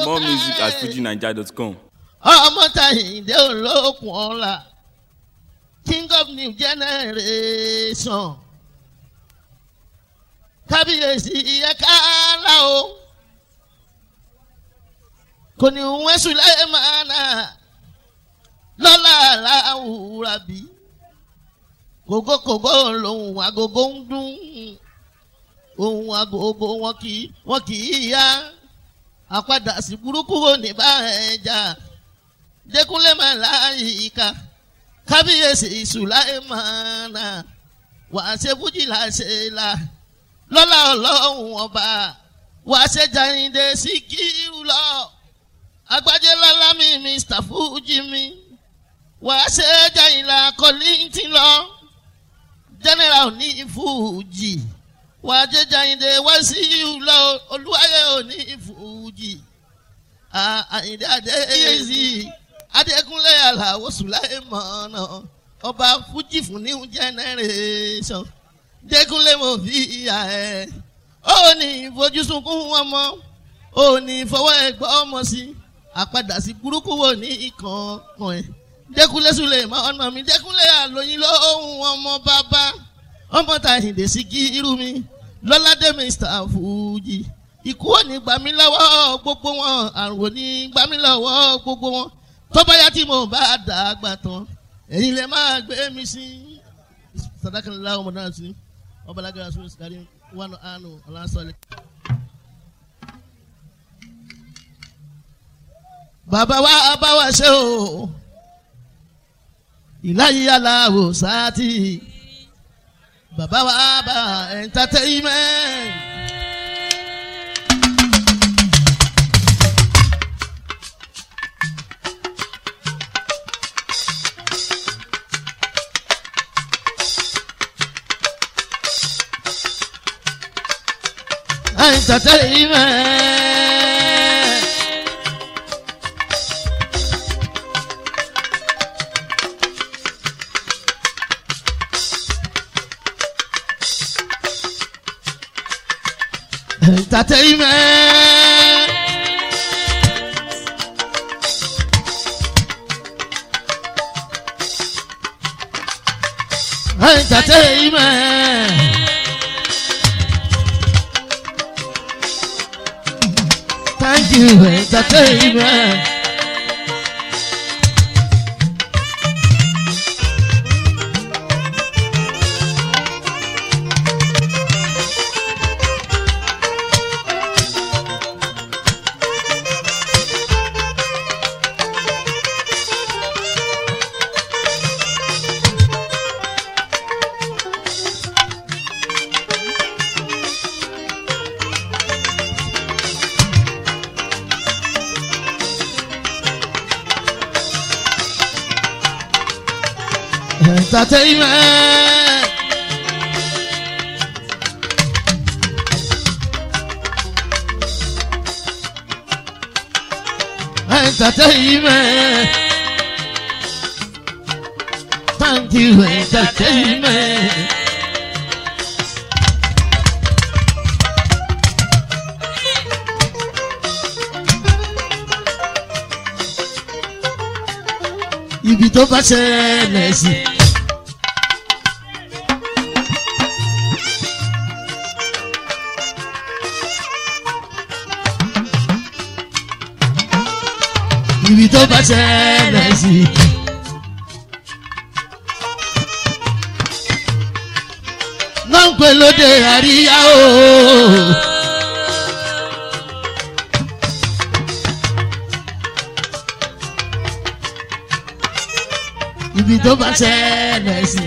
More music at fujinaija.com. ọmọ tàyíǹde olókùn ọ̀la king of new generation kábíyèsí ẹ̀ka ńlá o kò ní wọ́n sùlẹ́mánà lọ́la làwùrà bí kògókògó lòun agogo ń dún ohun agogo wọn kì í wọn kì í yá àpadà sí burúkú òní bá ẹ̀ jà dẹkùnlé máa láyìíká kábíyèsí sùláìmánà wàá ṣe fújì láṣẹ la lọ́lá ọlọ́run ọba wàá ṣe jàǹde síkírù lọ agbájé lọ́lá mi mr fújì mi wàá ṣe jàǹdà kọ́lìntì lọ general ní fújì wàá ṣe jàǹde wàṣíù lọ olúwayé òní fújì àyìndé adéyèsí adékúnlé aláwọ sùláìmọ̀nà ọba fújì fún new generation dékúnlé mo fi ìyá ẹ ó ní ìfojúsunkún ọmọ ó ní ìfọwọ́ ẹgbẹ́ ọmọ sí àpadà sí burúkú wo ní ìkànkàn ẹ dékúnlé sùláìmọ̀nà mi dékúnlé àlóyìn lóhùn ọmọ bàbá ọmọ tàyìndé sí kí irú mi lọ́ládé mr fújì ikú ò ní gbà mí lọ́wọ́ gbogbo wọn àrùn ò ní gbà mí lọ́wọ́ gbogbo wọn tó bá yá tí mo bá dàgbà tán ẹ̀yin lè máa gbé mi sí sadakanlá ọmọ náà sí ọba lágbára sórí sikari wọn àánú ọlásọlẹ. bàbá wa bá wa ṣe o ìláyé aláwò sáàtì bàbá wa bá entertainment. entertainment. Entertainment. Entertainment. Thank you, entertainment. Entertainment. Entertainment. Thank you, entertainment. Ibi tó bá ṣẹlẹ̀ sí. ibi tó bá ṣẹlẹ̀ sí. náà ń pè lóde àríyá o. ibi tó bá ṣẹlẹ̀ sí.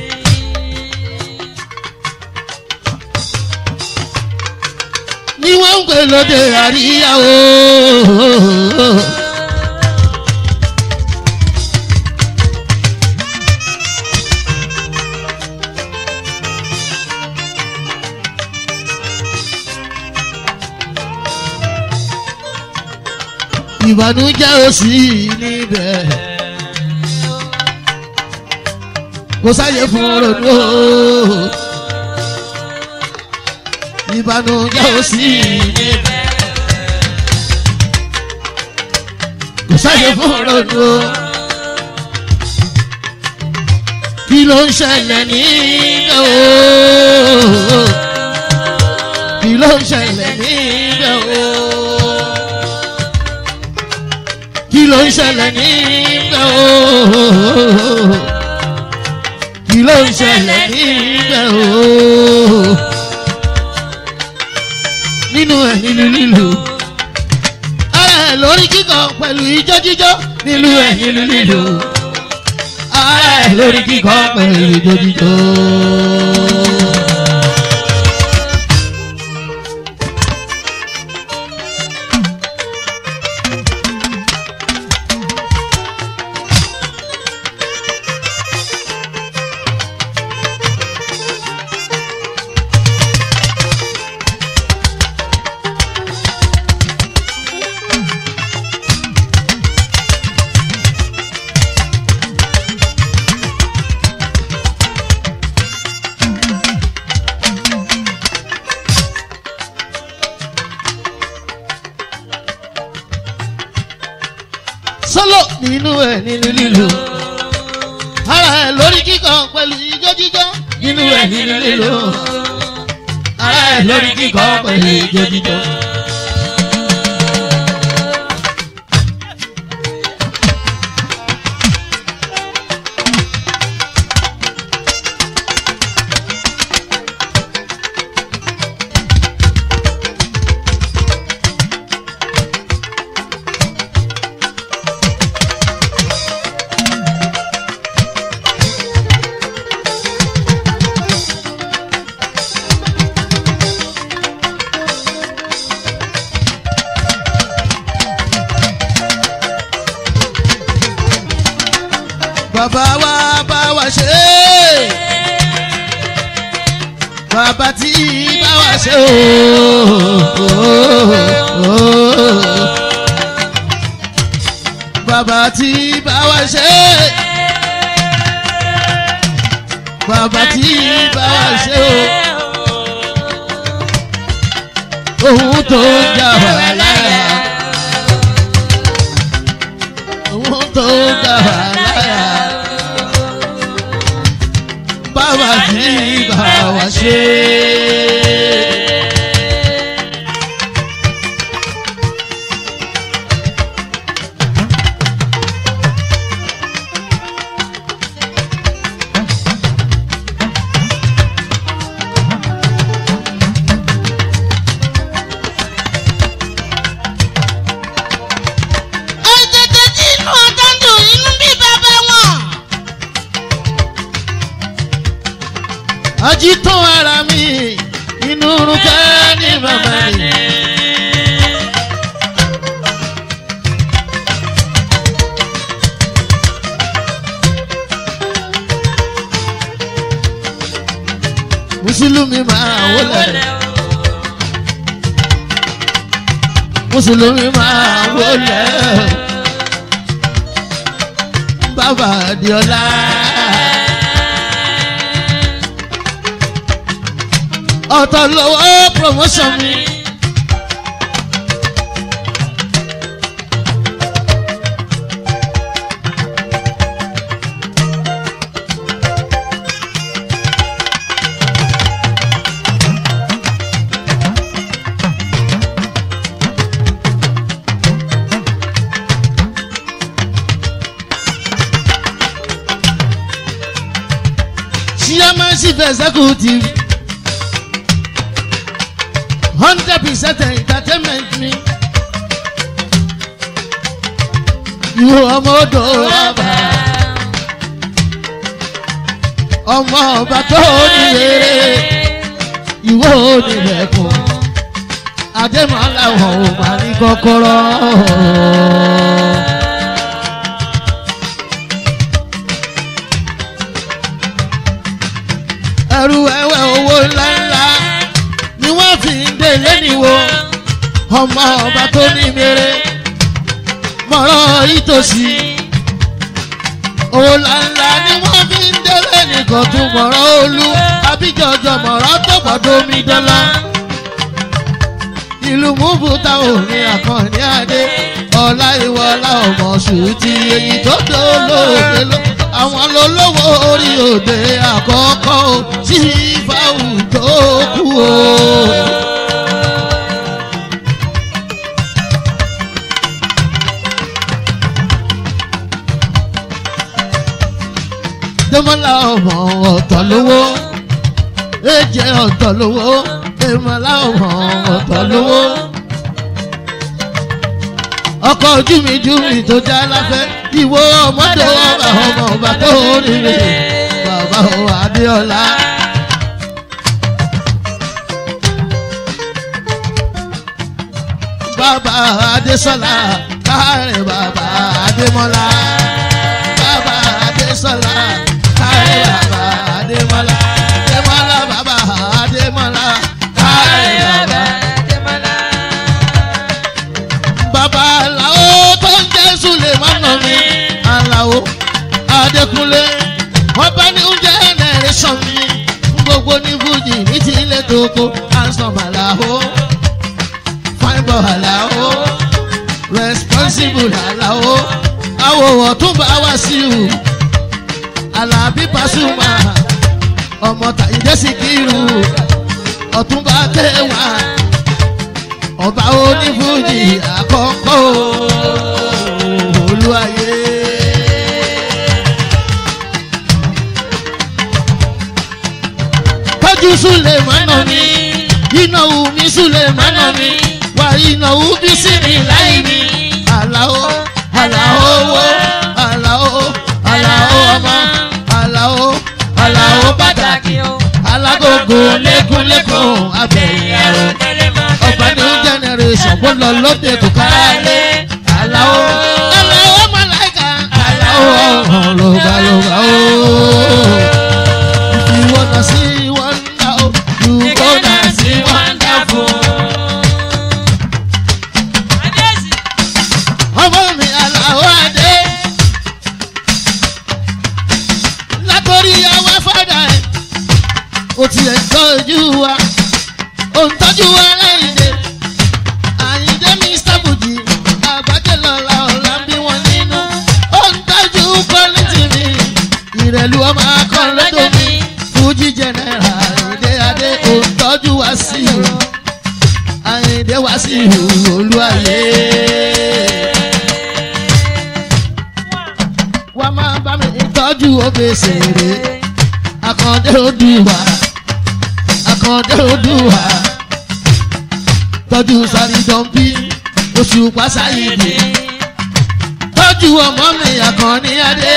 ni wọ́n ń pè lóde àríyá o. ìbànújẹ́ ò sí níbẹ̀. kò sáyé fún ronú o. ìbànújẹ́ ò sí níbẹ̀. sáyé fún ronú o. kí ló ń ṣẹlẹ̀ níbẹ̀ o. kí ló ń ṣẹlẹ̀ níbẹ̀ o. kí ló ń ṣẹlẹ̀ níbẹ̀ o. kí ló ń ṣẹlẹ̀ níbẹ̀ o. nínú ẹ̀ nínú lílo ara ẹ̀ lórí kíkọ pẹ̀lú ijó jíjó nínú ẹ̀ nínú lílo ara ẹ̀ lórí kíkọ pẹ̀lú ijó jíjó. sọ́lọ̀ nínú ẹ̀ nínú lílo ara ẹ̀ lórí kíkọ pẹ̀lú ijó jíjó nínú ẹ̀ nínú lílo ara ẹ̀ lórí kíkọ pẹ̀lú ijó jíjó. bàbá wa bá wa ṣe é bàbá tí bá wa ṣe o bàbá tí bá wa ṣe é bàbá tí bá wa ṣe o ohun tó ń jà wá lára ohun tó ń jà wá lára bàbá tí bá wa ṣe é. Àìtètè tí inú ọ̀tá ń dùn inú bí bàbá wọn. ajitọ́ ara mi inú rúkẹ́ ní bàbá mi. mùsùlùmí máa wọlé mùsùlùmí máa wọlé bàbá adiola. ọ̀tọ̀ lọ́wọ́ promotion mi. chairmanship executive hundred percent entertainment mi. Ìwọ ọmọ odò ọba. Ọmọ ọba tó ní rere. Ìwọ onílẹ̀kùn. Adémọ́lá wọn ò máa ní kọ́kọ́rọ́. Ẹrù ẹ̀wẹ̀ owó ńláńlá ni wọ́n fi ń délé níwò ọmọ ọba tó ní mèrè mọ̀rọ̀ ìtòsí òòlànlá ni wọ́n fi ń délé nìkan tún mọ̀rọ̀ olú abíjọjọ mọ̀rọ̀ tó gbọ́dọ̀ omi dọ́là ìlú múbúta òní àkànní adé wọlá ìwọlá ọmọ ṣùtì èyí tó dolóògbé ló àwọn lolówó orí òde àkọ́kọ́ o tí fáwù tó kú o. Dẹ́mọ́lá ọmọ ọ̀tọ̀ lówó èjẹ ọ̀tọ̀ lówó Dẹ́mọ́lá ọmọ ọ̀tọ̀ lówó ọkọ̀ ojú mi jú mi tó já láfẹ́ ìwọ ọmọdé ọba ọmọ ọba tó nílé bàbá o Adéọlá. Bàbá Adésọlá káàrẹ̀ bàbá Adémọ́lá. Bàbá Adésọlá káàrẹ̀ bàbá Adémọ́lá. Adémọ́lá bàbá Adémọ́lá káàrẹ̀ bàbá bàbá aláwo tó ń jẹ́ sulemana mi aláwo adékúnlé wọ́n bá ní oúnjẹ ẹnẹrẹsàn mi gbogbo ní fújì ní ti ilé tóko handsome aláwo fine boy aláwo responsible aláwo awòwọ̀ tún bá wá sí u alábí pasuma ọmọ tàyídé Síkírù ọ̀túnba kéwàá ọba onífújì àkọ́kọ́ olúwayé. tọ́jú súlẹ̀ mọ́nà mi ìnáwó mi súlẹ̀ mọ́nà mi wà ìnáwó bí sí mi láì mi. àlàó àlàó owó àlàó àlàó ọmọ àlàó àlàó pàtàkì alágógó lẹ́kúnlẹ́kùn abẹ́yìn àrò ọba new generation kó lọ lóde kò káyé aláwọ aláwọ mọláìka aláwọ ọhún lóga lóga ó. if you wanna see wonder o you gonna see wonderful. ọmọ mi aláwọ adé látòrí àwọn fada ẹ o tiẹ̀ tọ́jú wa o ń tọ́jú wa lẹ́yìn dé àyíndé mr buji àgbájẹ lọ́la ọ̀la bí wọ́n nínú ó ń tọ́jú quality mi ìrẹ̀lú ọmọ akọ́lọ́dọ̀ mi fuji general àyíndé adé ó ń tọ́jú wa sí i àyíndé wa sí i olúwayé. wá máa bá mi tọ́jú obèsèré akọ́ndé odùwà akọ́ndé odùwà tọ́jú sáré dọ́ńbí oṣù pásáyìdì tọ́jú ọmọ mi àkànní adé.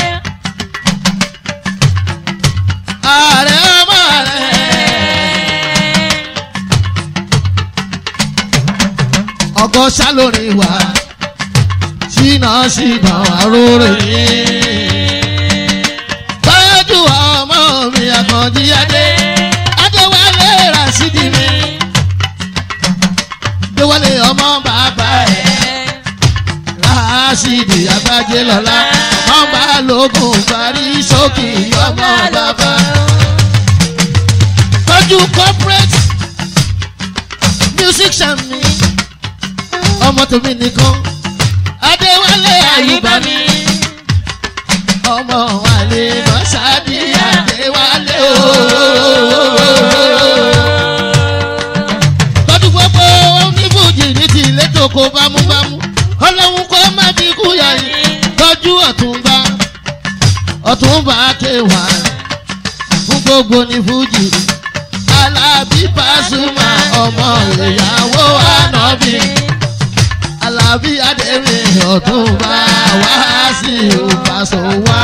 ààrẹ ọmọ rẹ. ọkọ sálórin wá ṣínà ṣínà àrórè mi. tọ́jú ọmọ mi àkànní adé. adéwálé rasidi mi déwálé ọmọ bàbá ẹ̀. Láàṣìdì àgbájé lọ́la, ọmọ lógún parí sókè ọmọ bàbá. Tọ́jú corporate musician mi, ọmọ tèmi nìkan, Adéwálé Àyùbá mi. Ọmọ àlè Mọ́sádì Adéwálé ooo tọ́jú gbogbo oníbùjì ní ti ilé tó kó bámúbámú ọlọ́run kó má fi kú yàyí tọ́jú ọ̀túnba ọ̀túnba kéwà fún gbogbo ní fújì alábí pàṣùmà ọmọ ìyàwó ànábì alábí adémi ọ̀túnba wá sí ìpàṣọ wá.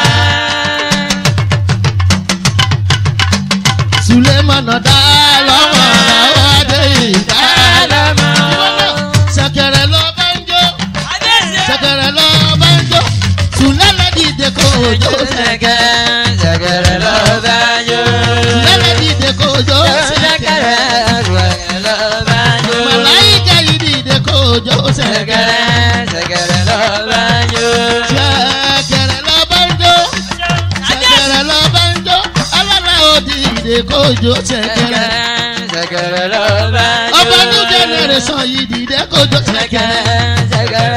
Sulemana dá lọ́mọ làwọn adé ìdá lọ́mọ. Ṣẹ̀kẹ̀rẹ̀ lọ bá ń jó. Ṣẹ̀kẹ̀rẹ̀ lọ bá ń jó. Sùlẹ́lẹ̀ dìde kò jó ṣẹ̀kẹ̀. Sùlẹ́lẹ̀ dìde kò jó ṣẹ̀kẹ̀. Màláyíkà yìí dìde kò jó ṣẹ̀kẹ̀. Ṣẹ̀kẹ̀rẹ̀ lọ bá ń jó. Ṣẹ̀kẹ̀rẹ̀ lọ bá ń jó. Alára ò dìde kò jó ṣẹ̀kẹ̀rẹ̀. Ọba new generation yìí dìde kò jó ṣẹ̀kẹ̀rẹ̀.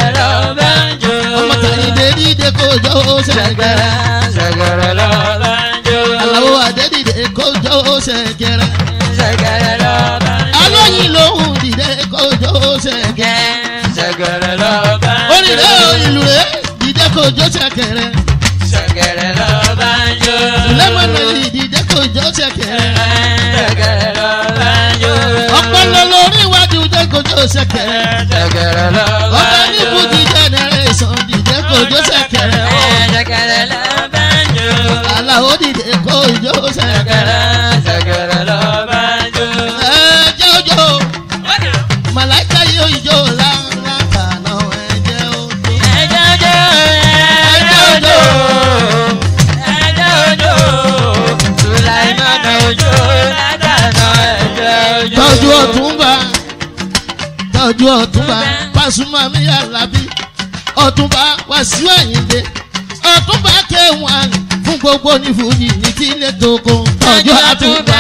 kojú ṣẹ̀kẹ̀rẹ̀. ṣẹ̀kẹ̀rẹ̀ lọ bá ń jó. Àlàó Adédìde kojú ṣẹ̀kẹ̀rẹ̀. ṣẹ̀kẹ̀rẹ̀ lọ bá ń jó. Alóyin lòun dìde kojú ṣẹ̀kẹ̀rẹ̀. ṣẹ̀kẹ̀rẹ̀ lọ bá ń jó. Onílé ìlú rẹ̀ dìde kojú ṣẹ̀kẹ̀rẹ̀. ṣẹ̀kẹ̀rẹ̀ lọ bá ń jó. Lẹ́mọ̀nà ìdìde kojú ṣẹ̀kẹ̀rẹ̀. ṣẹ̀kẹ̀rẹ̀ lọ bá ń jó. Ọpọlọ lórí iwájú dìde kojú ṣẹ̀kẹ̀rẹ̀. ṣẹ̀kẹ̀rẹ̀ lọ bá Ọba ń ní jó. Fújì generation dìde kojú ṣẹ̀kẹ̀rẹ̀. ṣẹ̀kẹ̀rẹ̀ lọ bá ń jó. Àlàó dìde kojú ṣẹ̀kẹ̀rẹ̀. ṣẹ̀kẹ̀rẹ̀ lọ bá ń jó. Ẹ jẹ́ ojo, màláìka yóò ijó lára kàná ẹ jẹ́ ojo. ẹjọ́ jó ẹjọ́ jó ẹjọ́ jó sùláìmọ́nà òjò ládàná ẹjọ́ jó. tọ́jú ọ̀túnba tọ́jú ọ̀túnba Pasuma mi Àlàbí ọ̀túnba Wàsíù Àyìndé ọ̀túnba kéwòn fún gbogbo onífújì ní tílé tókò tọ́jú ọ̀túnba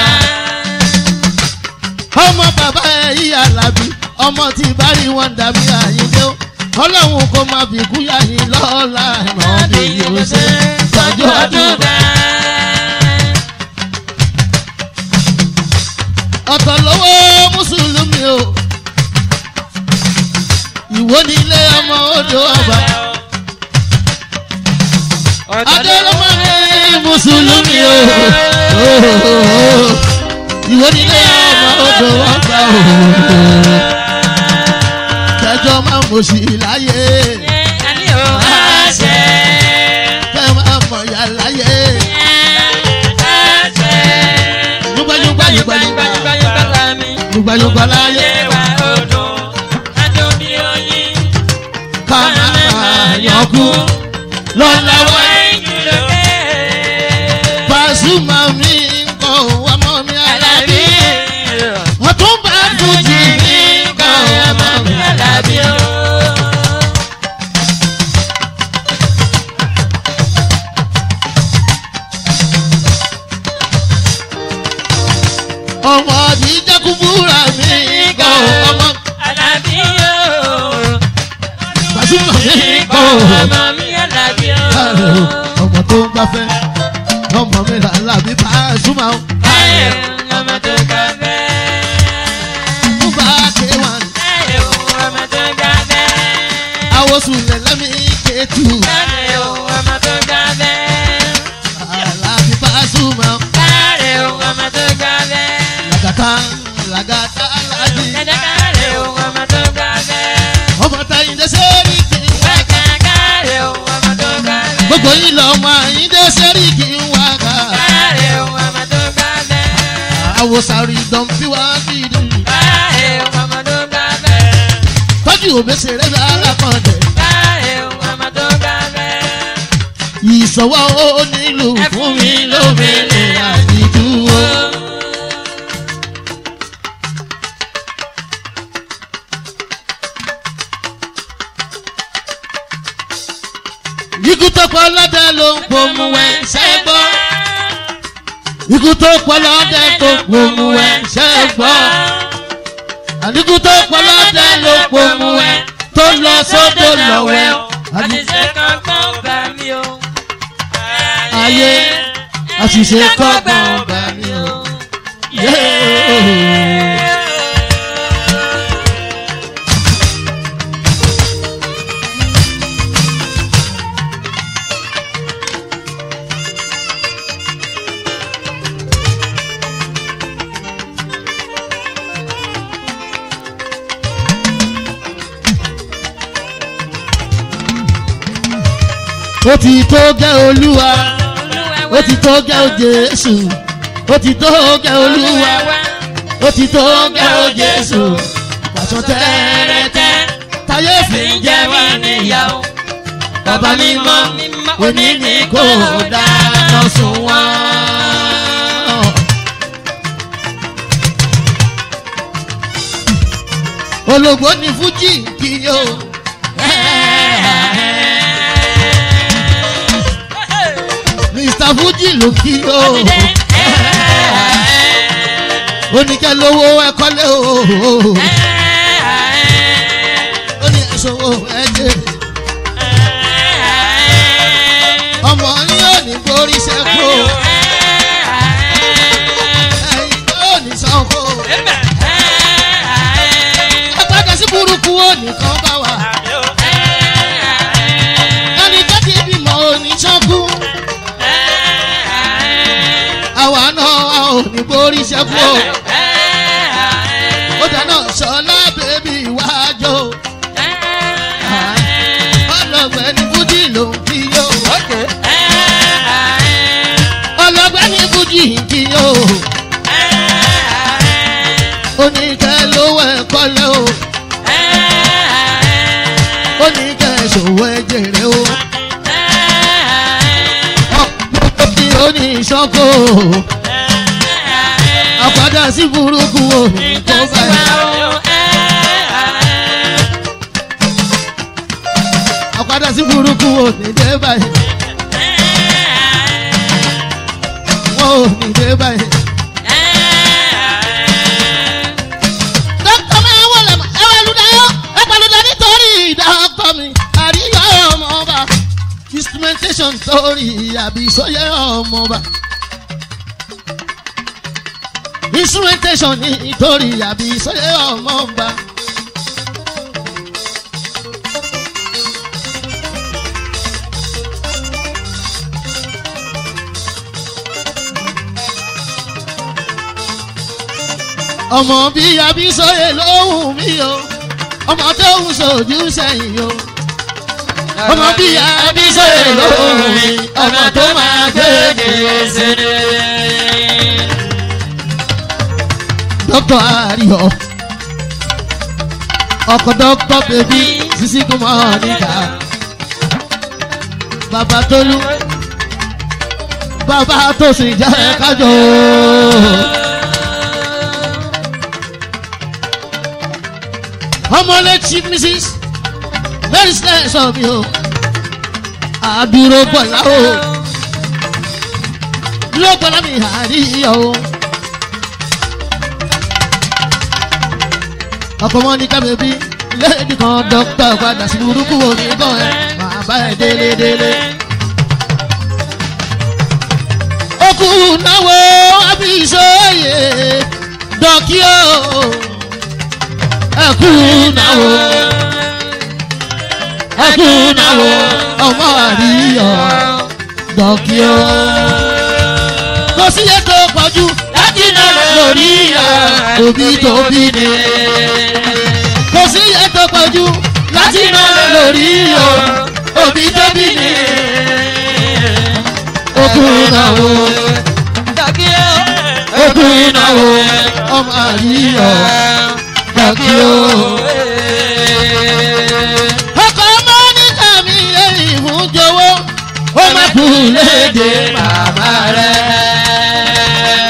ọmọ bàbá ẹ̀yí Àlàbí ọmọ tí bari wọn dàbí Àyìndé o ọlọ́run kò má fi kú yàyín lọ́la ẹ̀ràn bí yóò ṣe tọ́jú ọ̀túnba. ọ̀tọ̀ lọ́wọ́ mùsùlùmí o ìwọ ní ilé ọmọ odò ọba adélọ́mọ ní mùsùlùmí o ìwọ ní ilé ọmọ odò ọba o kẹjọ máa mọ̀ sí láyé kẹ máa mọ̀ yá láyé yúgbẹ́yúgbẹ́ yúgbẹ́yúgbẹ́ yúgbẹ́yúgbẹ́ láyé ká máa yọkú lọ́láwọ́ Pasuma mi kọ́ ọmọ mi Àlàbí ọtún bá Fújì mi kọ́ ọmọ mi Àlàbí. ọmọ àdìjẹ́ kúbúrà mi kọ́ ọmọ Pasuma mi kọ́ ọmọ ọmọ tó ń gbafẹ́ ọmọ mi Àlàbí Pasuma o. fún bá kéwàn àwòsùn lẹ́lẹ́mí kéétù Àlàbí Pasuma o. làgàtà làgàtà láti ọmọ táyìn dé sẹ́rí kì í wá ká gbogbo yìí lọ ọmọ àyìn dé sẹ́rí kì í wá ká àwòsàrí dọ̀nfí wá bìrì tọ́jú òbẹ́sẹ̀rẹ́ lálákọ̀ọ́dẹ̀ ìṣọwọ́ ó nílùú fún mi lómìnir àdìdúró. ikú tó pọ̀ lọ́dẹ ló ń pòmù ẹ̀ ṣẹ́gbọ́. ikú tó pọ̀ lọ́dẹ tó pòmù ẹ̀ ṣẹ́gbọ́. àdínkù tó pọ̀ lọ́dẹ ló pòmù ẹ̀ tó lọ sódò lọ́wẹ́. àṣìṣe kankan bá mi o. ayé àṣìṣe kọ́gbọ̀n bá mi o. Yeah. ó ti tó gẹ́ olúwa ó ti tó gẹ́ o jésù ó ti tó gẹ́ olúwa ó ti tó gẹ́ o jésù pàṣọ tẹ́rẹ́tẹ́ táyé fi ń jẹ wá níyàwó bàbá mímọ́ òní ni kò dáná sun wọ́n. ológbò ní fújì kì yóò. mr fuji ló kí o oníkẹ́ lówó ẹ̀kọ́lé o ó ní ẹ̀sọ́wọ́ ẹ̀jẹ̀ borí ṣẹ́kù ẹ̀yin tó ní sanko apáta sí burúkú ó nìkan bá wà ẹni tó ti bímọ òní sanku àwa náà a ò ní borí ṣẹ́kù o ó dáná sọlá bèbí wájú ọlọgbẹ ní fújì ló ń kí yó ọlọgbẹ ní fújì ń kí yó oníkẹ lówó ẹkọ lẹ o oníkẹ ṣòwò ẹjẹrẹ o ọgbẹ tí ó ní ìṣọkò àpàdà sí burúkú o kó báyìí. àpàdà sí burúkú ò ní dé báyìí wọn ò ní dé báyìí. dókítà máa wọlé mọ ẹ wà lùdáyọ ẹ pàlùdà nítorí dókítà mi àríyá ọmọ ọba instrumentation torí àbí sóyè ọmọ ọba instrumentation nítorí àbí sóyè ọmọ ọba. ọmọ bí abísọyè lóhùn mi o ọmọ tó ń sojú sẹ́yìn o ọmọ bí abísọyè lóhùn mi ọmọ tó máa gbé dókítà àríyọ ọkọ dókítà bèbí sisi kúmọ níta bàbá tolú bàbá tó sì jẹ kájọ. ọmọlé chief mrs very nice of you àdúró bọ̀lá o dúró bọ̀lá mi àríyá o ọkọ̀ mọ́ ní kábẹ́bí léèdì kan dókítà padà sí burúkú omi bọ̀ ẹ́ máa bá ẹ délé délé. okù náwó abíṣọ́yè dọ́kí o ẹkú náwó ẹkú náwó ọmọ àríyọ dọ́kí o. kò sí ètò pọ̀jù láti náà lórí òbí tó bí ni kò sí ètò pọ̀jù láti náà lórí òbí tó bí ni. okùn náwó okùn náwó ọmọ àríyọ dọ́kí o. ọkọ̀ mọ́níkà mi èyí fún jọ̀wọ́ ó má kú léde màmá rẹ̀.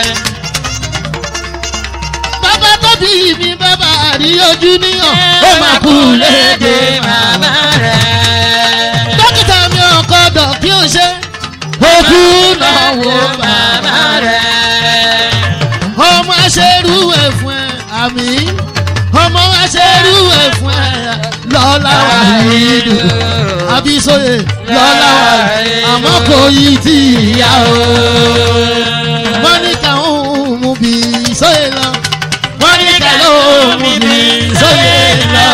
bàbá tó bí mi bàbá rí ojú níyàn ó má kú léde màmá rẹ̀. dókítà mi ọkọ̀ dọ̀ kí o ṣe òkú náà wo màmá rẹ̀. ọmọ aṣerú ẹ̀ fún ẹ àmì ọmọ aṣerú ẹ̀ fún ẹ lọ́la wà nínú abisoye lọ́la wà àmọ́ kò yí tí ìyá o. mọ́níkà ń mú bí sóye lọ mọ́níkà ló mú bí sóye lọ.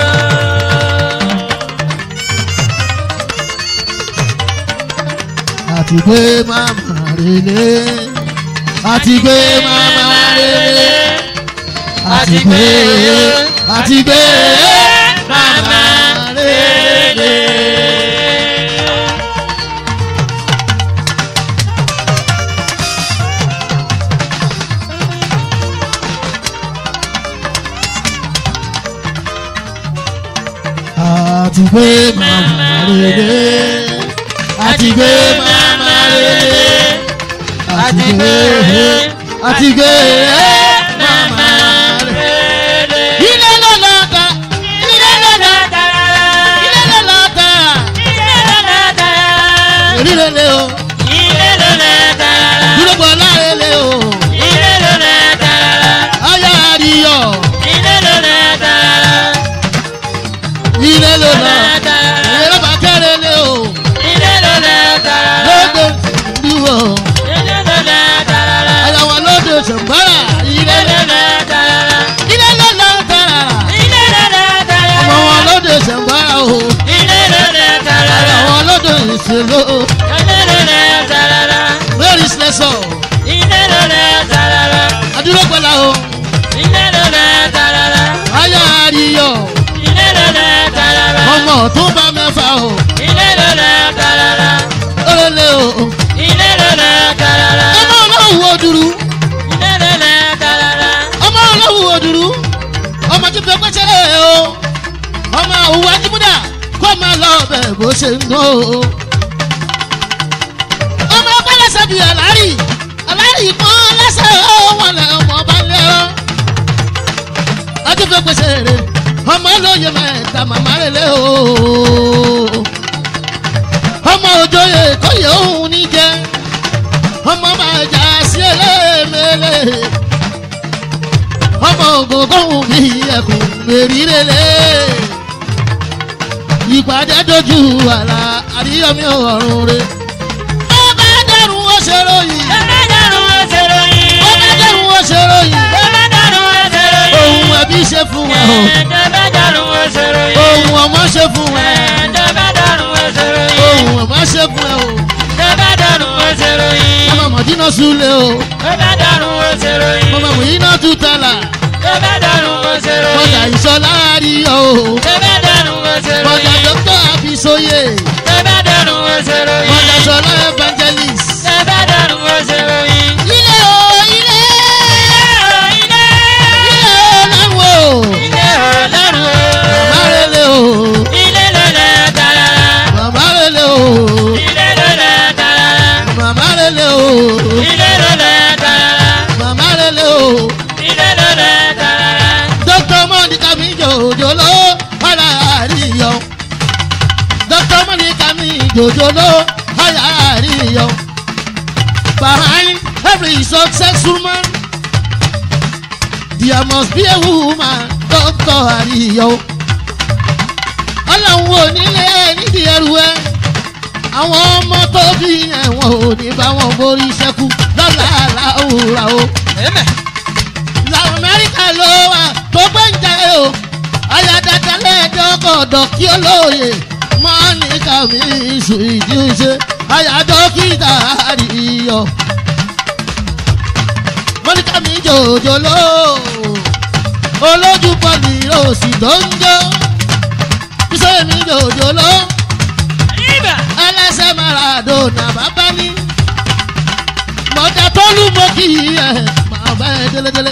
àti gbé màmá relé àti gbé màmá relé àti gbé àti gbé màmá relé. àti gbé màmá relé àti gbé màmá relé àti gbé àti gbé màmá relé. ilé ló lọ ta ilé ló lọ ta ilé ló lọ ta èrí lele o dúró bọ̀ láàrẹ̀lẹ̀ o ayé àríyọ̀ ilé ló lọ ìrẹ́lẹ̀ bá kẹ́rẹ́lẹ̀ o gbogbo ìlú lélẹ́lẹ́lẹ́lẹ́lẹ́lẹ́ Ilé-lele tarara. mary slẹsọ Ilé-lele tarara. adúrógbọlá o Ilé-lele tarara. aya àríyọ Ilé-lele tarara. ọmọ tó bá mẹ́fà o Ilé-lele tarara. lélẹ́ o Ilé-lele tarara. ọmọ ọlọ́wù oduru Ilé-lele tarara. ọmọ ọlọ́wù oduru ọmọ tó fẹ́ pẹ́sẹ́rẹ́ o ọmọ òwú ajímúdà kó máa lọ bẹ̀ bó ṣe ń gbọ́ o. ọmọ ọgbẹ́ lẹ́sẹ̀ bíi àlárì àlárì kan lẹ́sẹ̀ ó wọn lẹ̀ ọmọ ọba lẹ́rọ. ọjọ́ fẹ́ pẹ́sẹ́rẹ́ ọmọ olóye mẹ́ta màmá rẹ̀ lé o. ọmọ òjòyè kọ́yẹ̀ òun ní jẹ́ ọmọ máa jà sí ẹlẹ́mẹ̀lẹ́ ọmọ ògógóhùn bí ẹkùn mèrírẹ́lẹ́ ìpàdé dojú àlà àríyànmí ọ̀run rẹ̀. ó bá dẹrùn ó ṣe ròyìn Ẹlẹ́dàrún ẹsẹ̀ ròyìn. ó bá dẹrùn ó ṣe ròyìn Ẹlẹ́dàrún ẹsẹ̀ ròyìn. ohun ẹbí ṣe fún wa o Ẹlẹ́dàrún ẹsẹ̀ ròyìn. ohun ọmọ ṣe fún wa Ẹlẹ́dàrún ẹsẹ̀ ròyìn. ohun ọmọ ṣe fún ẹ o Ẹlẹ́dàrún ẹsẹ̀ ròyìn. ọmọ mọ̀dínà súlẹ̀ o Ẹlẹ́dàrún ẹsẹ̀ ròyìn. ọmọ mọ̀dínà tútàlà Ẹlẹ́dàrún ẹsẹ̀ ròyìn. mọ̀jà ìṣọ̀lá àríyọ o Ẹlẹ́dàrún ẹsẹ̀ mọ̀jà ròyìn. dókítà àbísóyè Ẹlẹ́dàrún ẹsẹ̀ ròyìn. mọ̀jà ṣọlá evangelist. Ẹlẹ́dàrún ẹsẹ̀ ròyìn. ilé o ilé Ilé ilé ọlọ́run o ilé ọlọ́run o. bàbá rẹlẹ̀ o Ilé lọ́lẹ̀ tarara. bàbá rẹlẹ̀ o Ilé lọ́lẹ̀ tarara. bàbá rẹlẹ̀ o Ilé lọ́lẹ̀ tarara. bàbá rẹlẹ̀ o Ilé lọ́lẹ̀ tarara. dókítà mọ́nìkà mi jòjòló ọ̀là àríyọ dókítà mọ́nìkà mi jòjòló ọ̀là àríyọ behind every successful man there must be a woman dókítà àríyọ ọlọ́run ò nílé nídìí ẹrù ẹ àwọn ọmọ tó bí ẹ̀wọ̀n ò ní bá wọn borí ṣẹ́kù lọ́la àláwùrà o la amẹ́ríkà ló wà tó gbẹ̀ǹjẹ̀ o ayádájá lẹ́ẹ̀dọ́gọ̀dọ̀ kí ó lóye mọ́nìkà mi ìṣù ìdíṣe ayádọ́kítà àríyọ. mọ́nìkà mi jòjòló olójú pọ̀lì òsì tó ń jó bísọ̀ mi jòjòló Ibà. ẹlẹ́sẹ̀ maradona bàbá ní mọ̀dà tó lù mọ́ kí ẹ̀ máa bá ẹ délédélé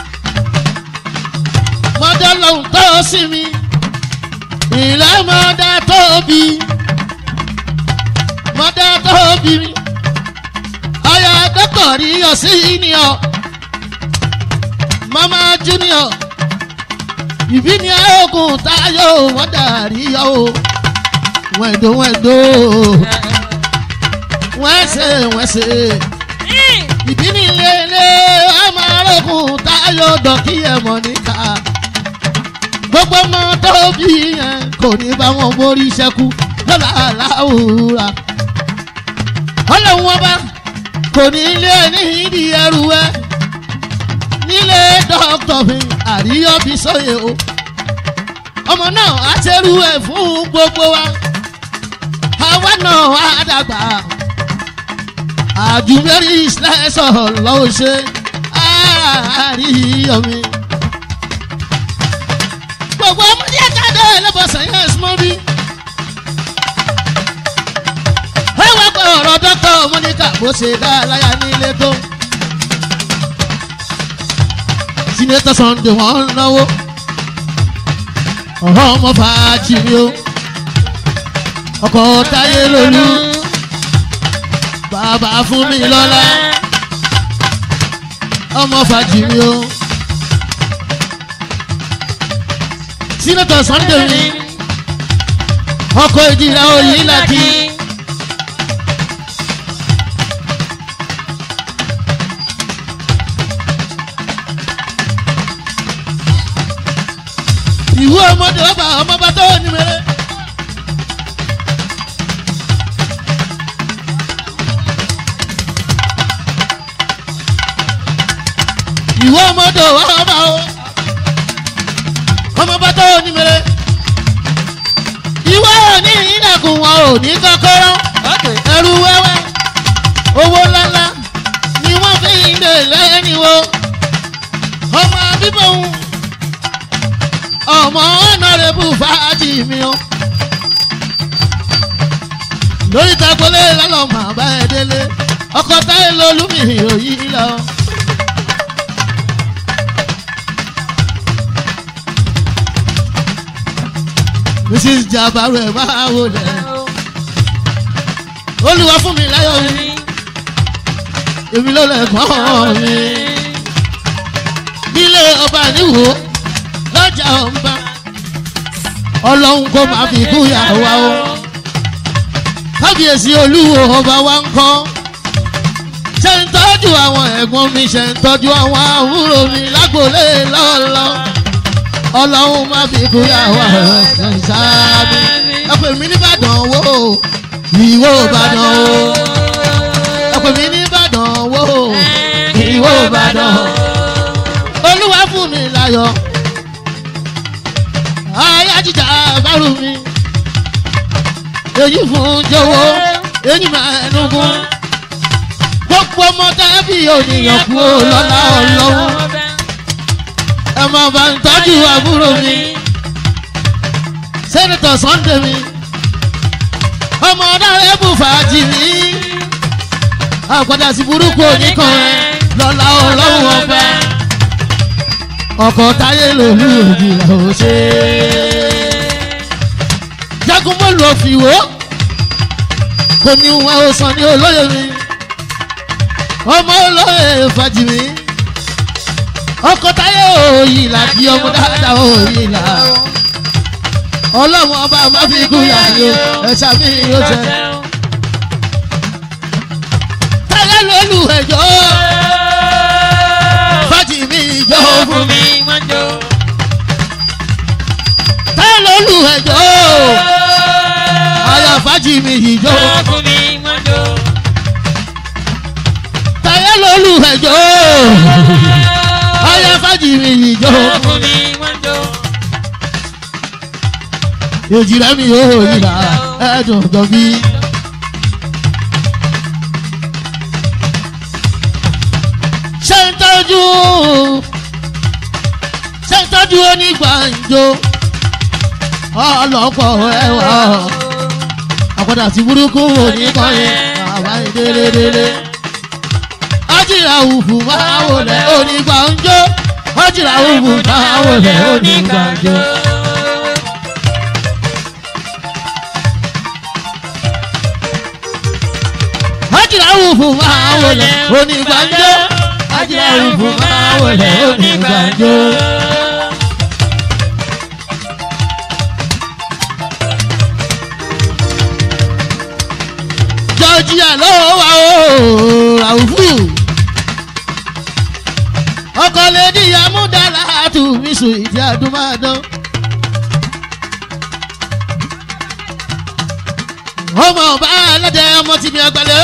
mọ̀dà lòun tó sí mi ìlà mọ̀dà tó bí mọ̀dà tó bí mi ọ̀yà dọ́kọ̀ rí ọ̀sí ni ọ̀ mama junior ìbí ni oògùn táyọ̀ wọ́n dàrí yọ̀ o wẹ̀dọ̀ wẹ̀dọ̀ wẹ́sẹ̀ wẹ́sẹ̀ ìbí ni ilé ilé ọmọ arógùn táyọ̀ dọ̀kí ẹ̀ mọ̀ níta gbogbo ọmọ tó bí yẹn kò ní bá wọn borí ṣẹ́kù lọ́la aláwùrà ọlọ́run ọba kò ní ilé ní ìdí ẹrù ẹ nílé dọ́kítọ̀ mi àríyọ́ bí sóye o ọmọ náà á ṣerú ẹ̀ fún gbogbo wa àwa náà á dàgbà àjùmẹ́rì ìṣẹ́sọ̀ lọ́wọ́ ṣe àríyọ́ mi. gbogbo ọmọdé jáde lẹ́bọ̀sán yẹn súnmọ́ bí. ẹ wá pé ọ̀rọ̀ dọ́kítọ̀ mọ́níkà bó ṣe dá láyà nílé tó. sínétọ̀ sunday wọ́n ń náwó ọ̀rọ̀ ọmọ fàájì ni ó ọkọ̀ táyé lolú bàbá fún mi lọ́lá ọmọ fàájì ni ó sínétọ̀ sunday ni ọkọ̀ ìdíra òyìn láti. ìwú ọmọdé ọba ọmọba tó ní mẹrẹ. ìwú ọmọdé ọba o ọmọba tó ní mẹrẹ. ìwọ ò ní ìdàkùn wọn ò ní kọ́kọ́rọ́. Ó ẹrú wẹ́wẹ́ owó ńláńlá ni wọ́n fi ń lè lẹ́niwo ọmọ bíbọ̀ ń ọmọ ọ̀nàrẹ́bù fàájì mi o lórí tagbolé lọ́lọ́ màá bá ẹ délé ọkọ̀ táyé lolúmi òyì lọ. mrs jabaru ẹ máa wò lẹ olùwà fún mi láyọ̀ mi èmi ló lẹ̀ kọ́ mi nílé ọba níwò lọ́jà ọba ọlọ́run kò máa fi kú yàwá o kábíyèsí olúwo ọba wa ń kọ́ ṣe ń tọ́jú àwọn ẹ̀gbọ́n mi ṣe ń tọ́jú àwọn àbúrò mi lágbólé lọ́lọ́ ọlọ́run má fi kú yàwá ẹ̀sán sáábì ẹ pè mí nìbàdàn wò ìwò ìbàdàn o ẹ pè mí nìbàdàn wò ìwò ìbàdàn olúwa fún mi láyọ̀ ayé jíjà bárù mi èyí fún jọ̀wọ́ èyí máa ẹnugun gbogbo ọmọ dábì ònìyàn kú lọ́la ọlọ́run ẹ máa bá ń tọ́jú àbúrò mi sẹ́nitọ̀ sunday mi ọmọ ọ̀dàrẹ́ bù fàájì mi àpàdà sí burúkú oníkan rẹ lọ́la ọlọ́run ọba ọkọ̀ táyé lòlú òjì làwọn ṣe jagun mọ́lù ọ̀fìwò kò ní wọn ò sàn ní olóyè mi ọmọ olóyè fàjì mi ọkọ̀ táyé òyì làbí ọmọ dáadáa òyì là ọlọ́run ọba má fi kú yàrá ẹ̀ṣà mi yóò jẹ táyé lòlú ẹ̀jọ́ fàjì mi ìjọ fún mi táyé lòlú ẹ̀jọ́ ayọ̀ fàjì mi ìjọ táyé lòlú ẹ̀jọ́ ayọ̀ fàjì mi ìjọ èjìlá mi yóò yìlá ẹ̀dùn gan bí. ṣé ń tọ́jú ṣé ń tọ́jú onígbàǹjo ọlọ́pọ̀ ẹwà àpàdà sí burúkú oníkànnì àwa ìdélédélé. ọjìlá òfù máa wọlé onígbàǹjo ọjìlá òfù máa wọlé onígbàǹjo. ọjìlá òfù máa wọlé onígbàǹjo ọjìlá òfù máa wọlé onígbàǹjo. jọjíà lọ́wọ́ wa o ràwùfù ọkọ lèdí amúdàlá àtúnmísù ìdí àdúmàdán. ọmọ ọba aládé ọmọ tìmí àgbàlẹ.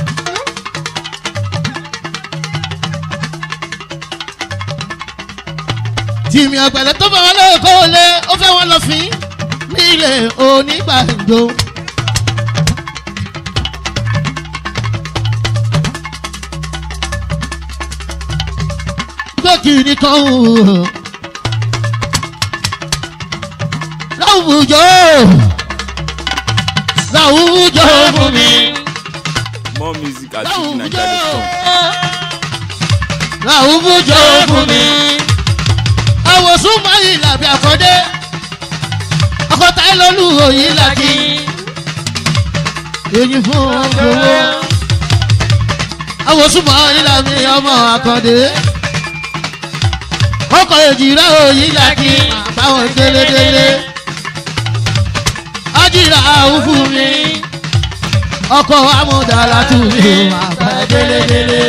tìmí àgbàlẹ tó bá wọn lóko lé ó fẹ́ wọn lọ fín nílé onígbàjọ. gbẹ́kìrì kan o. láwùjọ láwùjọ fún mi. More music at láwùjọ fujininja.com. láwùjọ fún mi. àwòsùn máyì làbí àkọ́dé ọkọ̀tà ìlọ́lù òyìn làkì. èyí fún gbowó. àwòsùn máyì làbí ọmọ àkọ́dé ọkọ̀ èjìrá òyìn làkì àbáwọn délédélé ájìrá òfú mi ọkọ̀ amúdàlá tù mí àbá délédélé.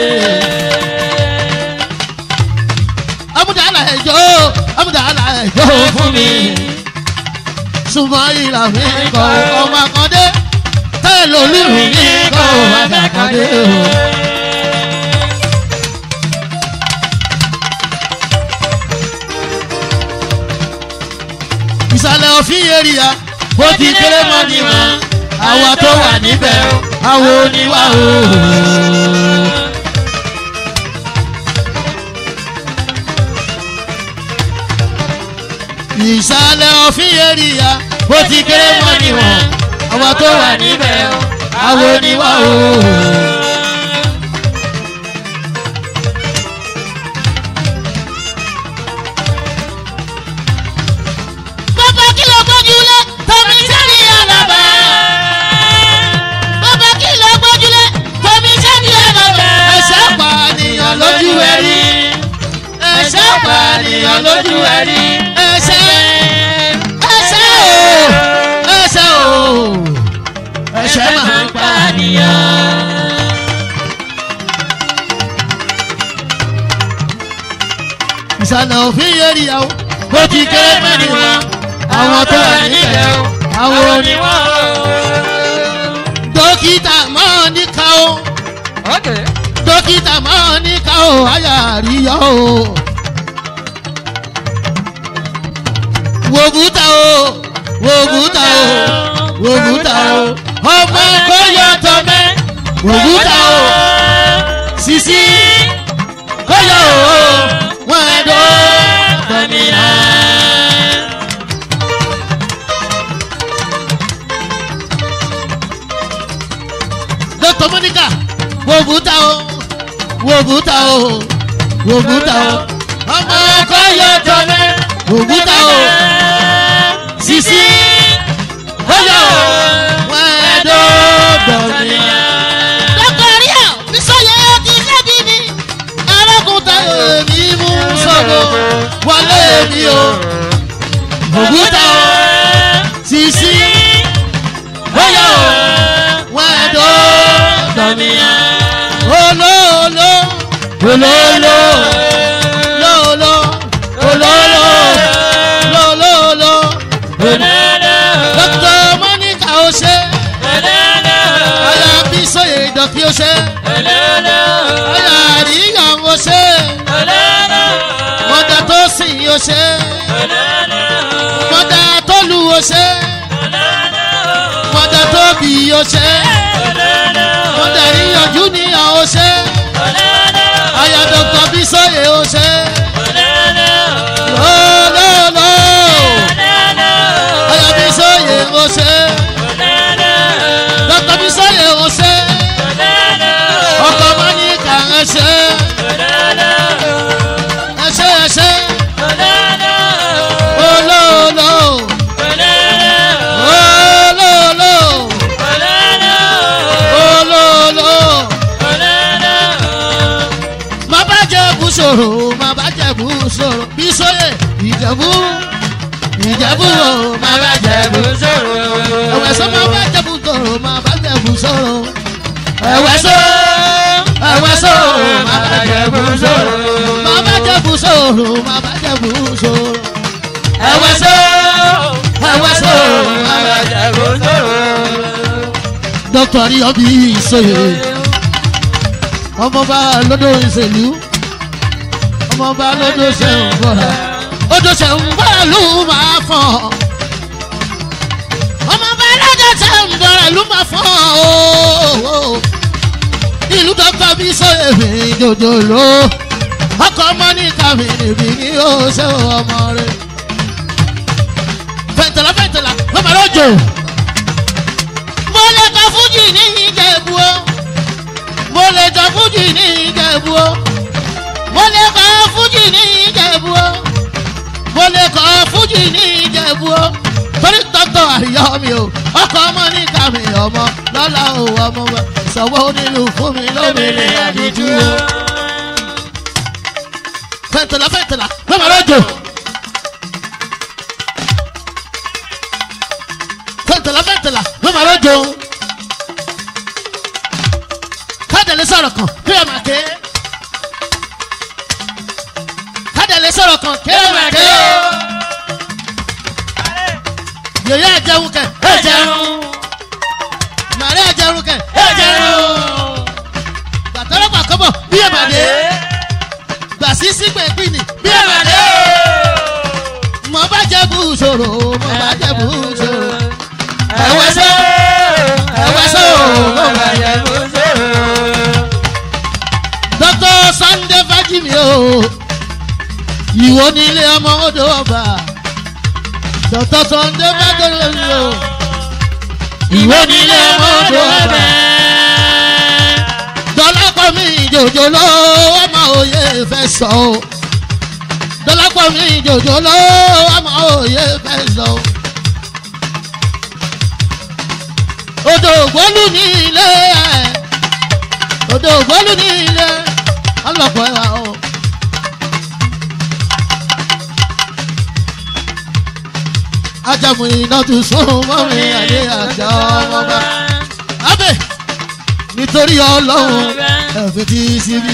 amúdàlá ẹjọ́ amúdàlá ẹjọ́ fún mi súnmọ́ ìlà mi kọ́ ọmọ akọ́dé tẹ́lẹ̀ olúmi mi kọ́ ọmọ akọ́dé o. ìsàlẹ̀ òfin èrìà bó ti kéré mọ́ ni mọ́ àwọn tó wà níbẹ̀ o. àwọn oníwà o. ìsàlẹ̀ òfin èrìyà bó ti kéré mọ́ níwọ̀n àwọn tó wà níbẹ̀ o àwọn oníwà o. bàbá kí ló gbójúlé tómi sẹ́ni àlàbà. bàbá kí ló gbójúlé tómi sẹ́ni àlàbà. ẹ̀ṣẹ̀ pànìyàn lójú ẹ̀rí ẹ̀ṣẹ̀ pànìyàn lójú ẹ̀rí ẹ̀ṣẹ̀ ẹ̀ṣẹ̀ o ẹ̀ṣẹ̀ o ẹ̀ṣẹ̀ máa ń pànìyàn. ìsàlẹ̀ òfin yẹri yàwó bó ti kéré mẹ́rin wọn àwọn tó wà níbẹ̀ o àwọn oníwà dókítà máa ní ká o dókítà máa ní ká o àyà àríyá o. wòbúta o wòbúta o wòbúta o ọmọ kò yọ tọmẹ wòbúta o sisi kò yọ o wọn ẹdọ tọmìnà. dókítà monica wòbúta o wòbúta o wòbúta o ọmọ kò yọ tọmẹ wòbúta o sisi kò yọ o wọn ẹdọ tọmìnà. dọ́kítọ̀ríà bísọ̀yẹ ti lẹ́bi ni. arákùnrin èmi mú sọ̀rọ̀ wọlé mi o ògùtà o sisi bóyá o wọn ẹ̀dọ́ dọ̀nìyà olóòló olóòló lóòló olóòló lóòló dókítà mọ́níkà ó ṣe ọ̀yà bísọ̀yẹ ìdọ̀kí ó ṣe ọ̀yà àríyàn ó ṣe mọ̀dà tó sìn ó ṣe mọ̀dà tó lu ó ṣe mọ̀dà tó bì ó ṣe mọ̀dà ìyànjú ní àwọn ṣe ọ̀yà dọ̀kítà bísọ̀yẹ ó ṣe lọ́lọ́lọ́ ọ̀yà bísọ̀yẹ ó ṣe dọ̀kítà bísọ̀yẹ ó ṣe ọkọ̀ mọ́níkà ẹ ṣe ẹ ṣe ẹ ṣe olóòlò olóòlò olóòlò má bá jẹ̀bú sọ̀rọ̀ má bá jẹ̀bú sọ̀rọ̀ bí sóyè ìjẹ̀bú ìjẹ̀bú o má bá jẹ̀bú ẹ̀wẹ̀ sọ má bá jẹ̀bú sọ̀rọ̀ má bá jẹ̀bú sọ̀rọ̀ ẹ̀wẹ̀ sọ ẹ̀wẹ̀ sọ má bá jẹ̀bú sọ̀rọ̀ má bá jẹ̀bú sọ̀rọ̀ má bá jẹ̀bú sọ̀rọ̀ ẹ̀wẹ̀ sọ ẹ̀wẹ̀ sọ má bá jẹ̀bú dókítà rí ọbí ìsòyè ọmọọba lọ́dọ̀ ìṣèlú ọmọọba lọ́dọ̀ ṣẹ̀ń bọ̀rà odò ṣẹ̀ń bọ̀rà ló máa fọ̀ ọmọọba lọ́dọ̀ ṣẹ̀ń bọ̀rà ló máa fọ̀ ooo ìlú dókítà bí sòyè mi jòjòló ọkọ̀ ọmọ ní kàmí níbi ní yóò ṣe ọmọ rẹ fẹ̀ntẹ̀lá fẹ̀ntẹ̀lá lọ́mọ lọ́jọ́ mo lè ka fújì ní ìjẹ̀bú o mo lè ka fújì ní ìjẹ̀bú o mo lè ka fújì ní ìjẹ̀bú o mo lè ka fújì ní ìjẹ̀bú o torí tọ́tọ̀ àríyá mi o ọkọ̀ ọmọ ní kàmí ọmọ lọ́la o ọmọ wa sọ̀wọ́ onílù fún mi lómìnira àdìjú o. fẹ̀ntẹ̀lá fẹ̀ntẹ̀lá lọ́mọ lọ́jọ́. fẹ̀ntẹ̀lá fẹ̀ntẹ̀lá lọ́mọ lọ́jọ́. kádẹ̀lẹ́ sọ̀rọ̀ kan kí ẹ máa ké. kádẹ̀lẹ́ sọ̀rọ̀ kan kí ẹ máa ké. yòyá ẹ̀jẹun kẹ̀ ẹ̀jẹun. màrí ẹ̀jẹun kẹ̀ ẹ̀jẹun. gbàtọ́lọ́pàá kọ́bọ̀ bí ẹ̀ máa dé. gbàsí sígbẹ̀ pínì bí ẹ̀ máa dé. mo bá jẹ́ bú ṣòro mo bá jẹ́ bú ṣòro. ẹ̀wẹ̀ sọ ẹ̀wẹ̀ sọ mo bá ìwọ nílé ọmọ odò ọba dọ̀tọ̀ sọ̀ndé mẹ́tẹ̀lẹ́ ni o ìwọ nílé ọmọ odò ọba dọ́lápọ̀ mi ìjòjò ló ọmọ òye fẹ́ sọ o dọ́lápọ̀ mi ìjòjò ló ọmọ òye fẹ́ sọ o. odò ògbólú ní ilé ẹ̀ odò ògbólú ní ilé ọlọ́pọ̀ ẹ̀wà o. ajamu iná tún sún mọ́mi àdé àjà ọmọ bá. abẹ́ nítorí ọlọ́run ẹ̀fẹ̀ tí í síbí.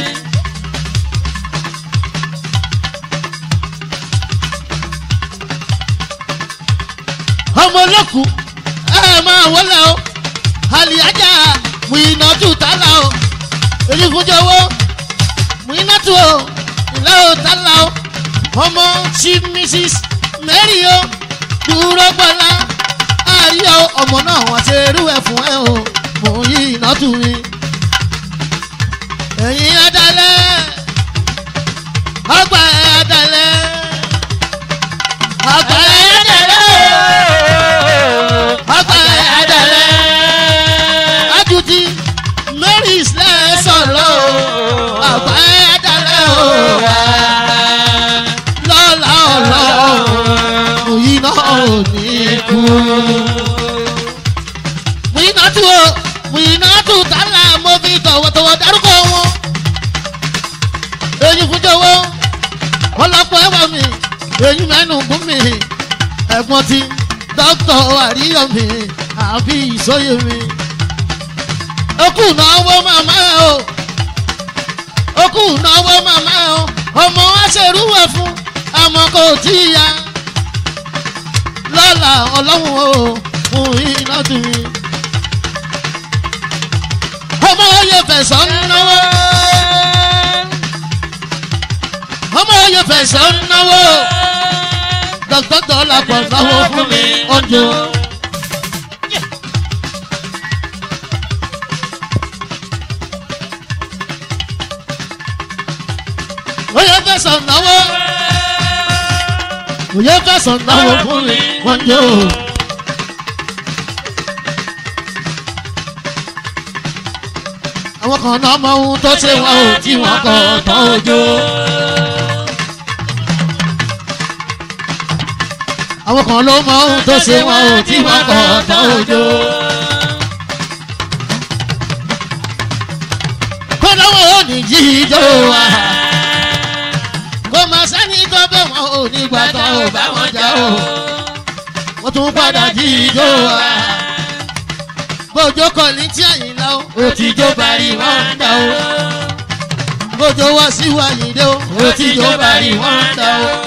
ọmọ olókùn ẹ máa wọlé o àlìyájà mùínàtù tálà o erífúnjọwọ mùínàtù o ìlà o tálà o ọmọ chief mrs mary o dúró gbọ́lá àríyá ọmọ náà wọ́n ṣe irú ẹ̀ fún ẹ o mùínàtù mi ẹ̀yin adalẹ̀ ọgbà ẹ̀ adalẹ̀ ọgbà ẹ̀ adalẹ̀ ọgbà ẹ̀ adalẹ̀ ajuti mary islam sọ̀rọ̀ o ọgbà ẹ̀ adalẹ̀ o lọ́la ọlọ́run òyìn náà ò ní kú. Mùyínátù o Mùyínátù tálà mo fi tọ̀wọ̀tọ̀wọ̀ dárúkọ wọn. Èyí fún jọ̀wọ́ ọlọ́pọ̀ ẹ̀wà mi èyí mẹ́nu gún mi ẹ̀gbọ́n ti dókítà àríyànmi àbí ìsọyè mi. Okù náwó màmá ẹ̀ o okù náwó màmá ẹ̀ o ọmọ wa ṣerúwẹ̀ fún àmọ́ kò tí ì ya lọ́la ọlọ́run o fún iná tù mí. ọmọ oyè fẹ̀sọ̀ ń náwó. ọmọ oyè fẹ̀sọ̀ ń náwó. dọ́kítọ́ dọ́là pọ̀ náwó fún mi ọjọ́. oyè fẹ̀sọ̀ náwó òye fẹsàn náwó fún mi wọ́n jó. àwọn kan náà mọ ohun tó ṣe wọn ò tí wọn kọ tán ojó. àwọn kan ló mọ ohun tó ṣe wọn ò tí wọn kọ tán ojó. kó lọ́wọ́ ò ní jí ijó wa kò mà sẹ́ni tó bẹ̀ wọ́n ò ní gbà tó ò bá wọn jà o. wọ́n tún padà jí ijó wa. bójó kọ̀ ní tí àyìnlá o. ó ti jó parí wọ́n ń dá o. bójó wá sí wàyídé o. ó ti jó parí wọ́n ń dá o.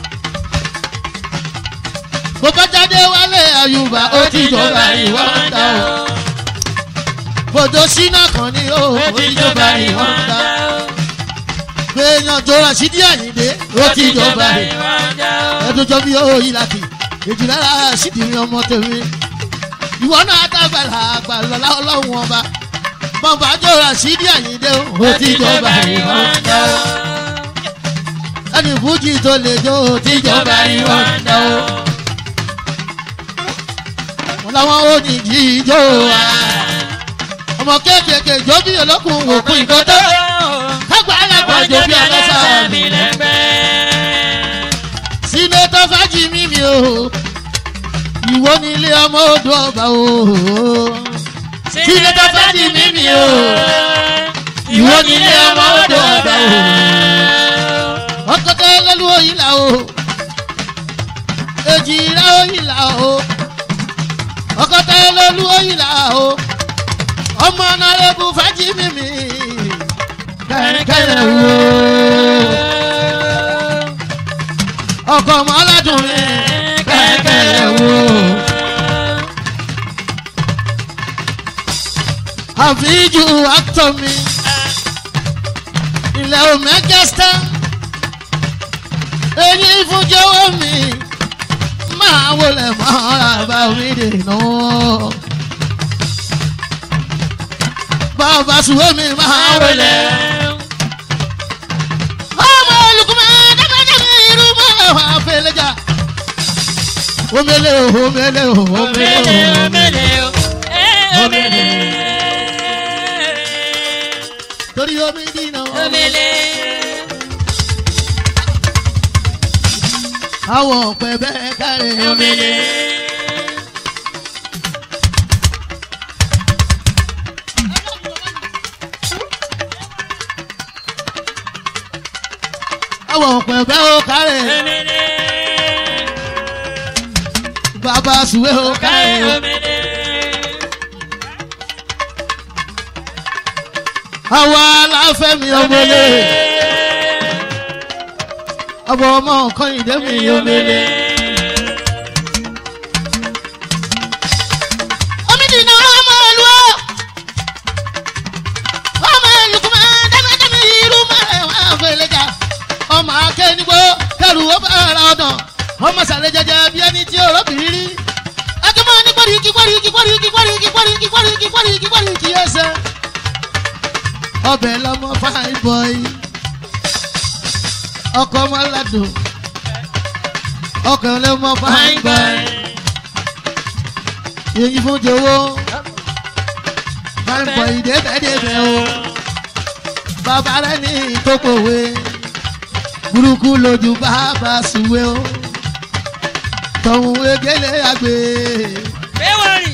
bó bá jáde wálé àyùbá ó ti jó parí wọ́n ń dá o. bójó sínú kan ní o. ó ti jó parí wọ́n ń dá o gbẹ̀yàn jọra sí díẹ̀ àyìndé ó ti jọba rẹ̀ ẹ̀dùn jọ bí ó yí láti èjì lára sídìí mi ọmọ tèmi ìwọ náà dàgbàlà àgbàlọ́lá ọlọ́run ọba bọ́ǹbà jọra sí díẹ̀ àyìndé ó ti jọba rẹ̀ ẹni fújì tó lè jó ó ti jọba rẹ̀ wọn làwọn ò ní jí ijó wa ọmọ kéékèèké jó bí olókùn òkú ìgbọ́tọ́ kágbá alágbàjọ bí alọ́sà mi sínétọ́ fájì mímí o ìwọ ní ilé ọmọ odò ọba o sínétọ́ fájì mímí o ìwọ ní ilé ọmọ odò ọba o ọkọtẹ lọlú òyìnlá o èjì ìlà òyìnlá o ọkọtẹ lọlú òyìnlá o ọmọ náà lè bu fájì mímí kẹ̀kẹ́ wo. ọkọ̀ ọmọ aládùn mi kẹ̀kẹ́ wo. àfíjù actor mi ilẹ̀ omegesta èyí fúnjẹ́wọ́ mi máa wọlé mọ́ra bá mi dènà. bàbá sùwé mi máa wọlé. ọmọ olùkùnmọ́ dábàdàbà irú omele o omele o omele Omele, o omele, o. Eh, omele. torí omi dínà Omele. àwọn ọ̀pẹ bẹ́ẹ̀ kárẹ̀ Omele. àwọn ọ̀pẹ bẹ́ẹ̀ kárẹ̀ Omele. bàbá sùwé o Kae kárẹ̀ omele. àwọn aláfẹ́mi omele ọmọ ọmọ nǹkan ìdẹ́mi omele. omi dínà ọmọ ìlú ọ ọmọ ìlú kùmà dámẹ́dámẹ́ irú mẹ́rẹ̀ wá fẹlẹ́jà ọmọ akẹ́nigbó kẹrù ó bá ara ọ̀dàn ọmọ sàlẹ̀ jẹjẹ bí ẹni tí ọ̀rọ̀ bìrì rí akẹ́mọ́ ní gbọ́dọ̀kí gbọ́dọ̀kí gbọ́dọ̀kí gbọ́dọ̀kí gbọ́dọ̀kí gbọ́dọ̀kí gbọ́dọ̀kí gbọ́dọ̀kí ẹsẹ̀ ọbẹ̀ lọmọ fine boy ọkọ ọmọládùn ọkọ lọmọ fine boy èyí fún jowó fine boy débẹ̀débẹ̀ o bàbá rẹ ní ìtókòwé burúkú lójú bàbá sùwé o tọ̀hún egéle àgbè Ewari.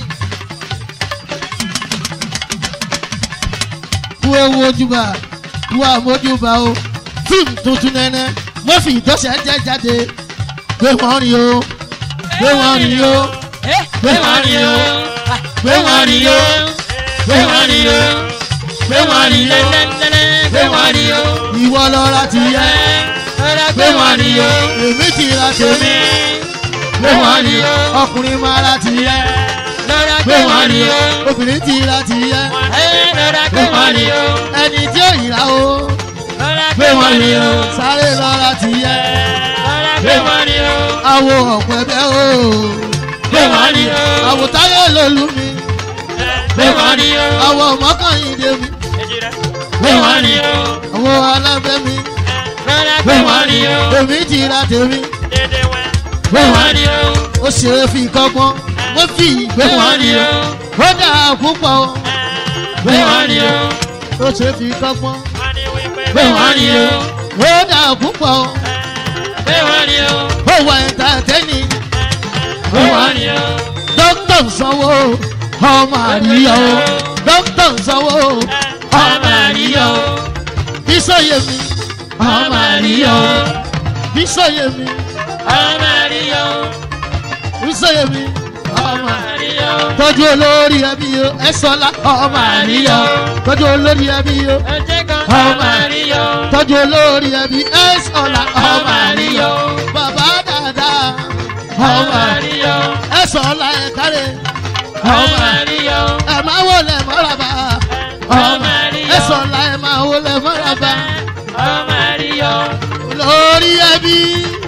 kú ewu ojúbà kú àmójúbà o fíìmù tuntun nẹ́nẹ́ mọ́fì ìtọ́sẹ̀ jẹ́ jáde gbé wọ́n rí o gbé wọ́n rí o Eh, Gbé wọn rí o. gbé wọn rí o. gbé wọn rí o. gbé wọ́n rí o Lẹ́lẹ́lẹ́lẹ́, gbé wọn rí o. ìwọ lọ́ra ti yẹ Rọra gbé wọ́n rí o èmi ti ra tèmi gbé wọ́n rí o ọkùnrin máa ra ti yẹ Rọra gbé wọ́n rí o obìnrin ti ra ti yẹ Eh, rọra gbé wọn rí o. ẹni tí ó yìí ra o Rọra gbé wọ́n rí o sáré lọ́ra ti yẹ Rọra gbé wọn rí o. awo ọ̀pẹ bẹ́ o Gbé wọn rí o. àwòtáyé lòlú mi Gbé wọn rí o. àwọ̀ mọ́kànlélẹ́ mi Gbé wọn rí o. àwọ̀ alábẹ́ mi Rọra gbé wọn rí o. èmi ti ra tèmi Gbé wọn rí o. ó ṣe é fi kọ́gbọ́n mo fi ìgbé wọn rí o ó dà púpọ̀ o Gbé wọn rí o. ó ṣe é fi kọ́gbọ́n Gbé wọn rí o. ó dà púpọ̀ o Gbé wọn rí o. ó wà ẹ̀ńtàtẹ́nì Gbé wọn rí o. dókítà ń sanwó ọmọ àríyá o dókítà ń sanwó ọmọ àríyá o bísọ̀yẹ mi ọmọ àríyá o bísọ̀yẹ mi Ọmọ àríyá o. bísọ̀yẹ mi ọmọ àríyá. Àríyá o. tọ́jú olórí ẹbí o ẹ sọlá ọmọ àríyá o tọ́jú olórí ẹbí o Ẹ jẹ́ kan Ọmọ ọmọ àríyá o. tọ́jú olórí ẹbí ẹ sọlá ọmọ àríyá o bàbá dáadáa ọmọ Ọmọ àríyá o. ẹ sọlá ẹ kárẹ̀ Ọmọ ọmọ àríyá o. ẹ máa wọlé mọ́ràbà Ọmọ àríyá ẹ o. sọlá ẹ máa wọlé mọ́ràbà Ọmọ àríyá o. olórí ẹbí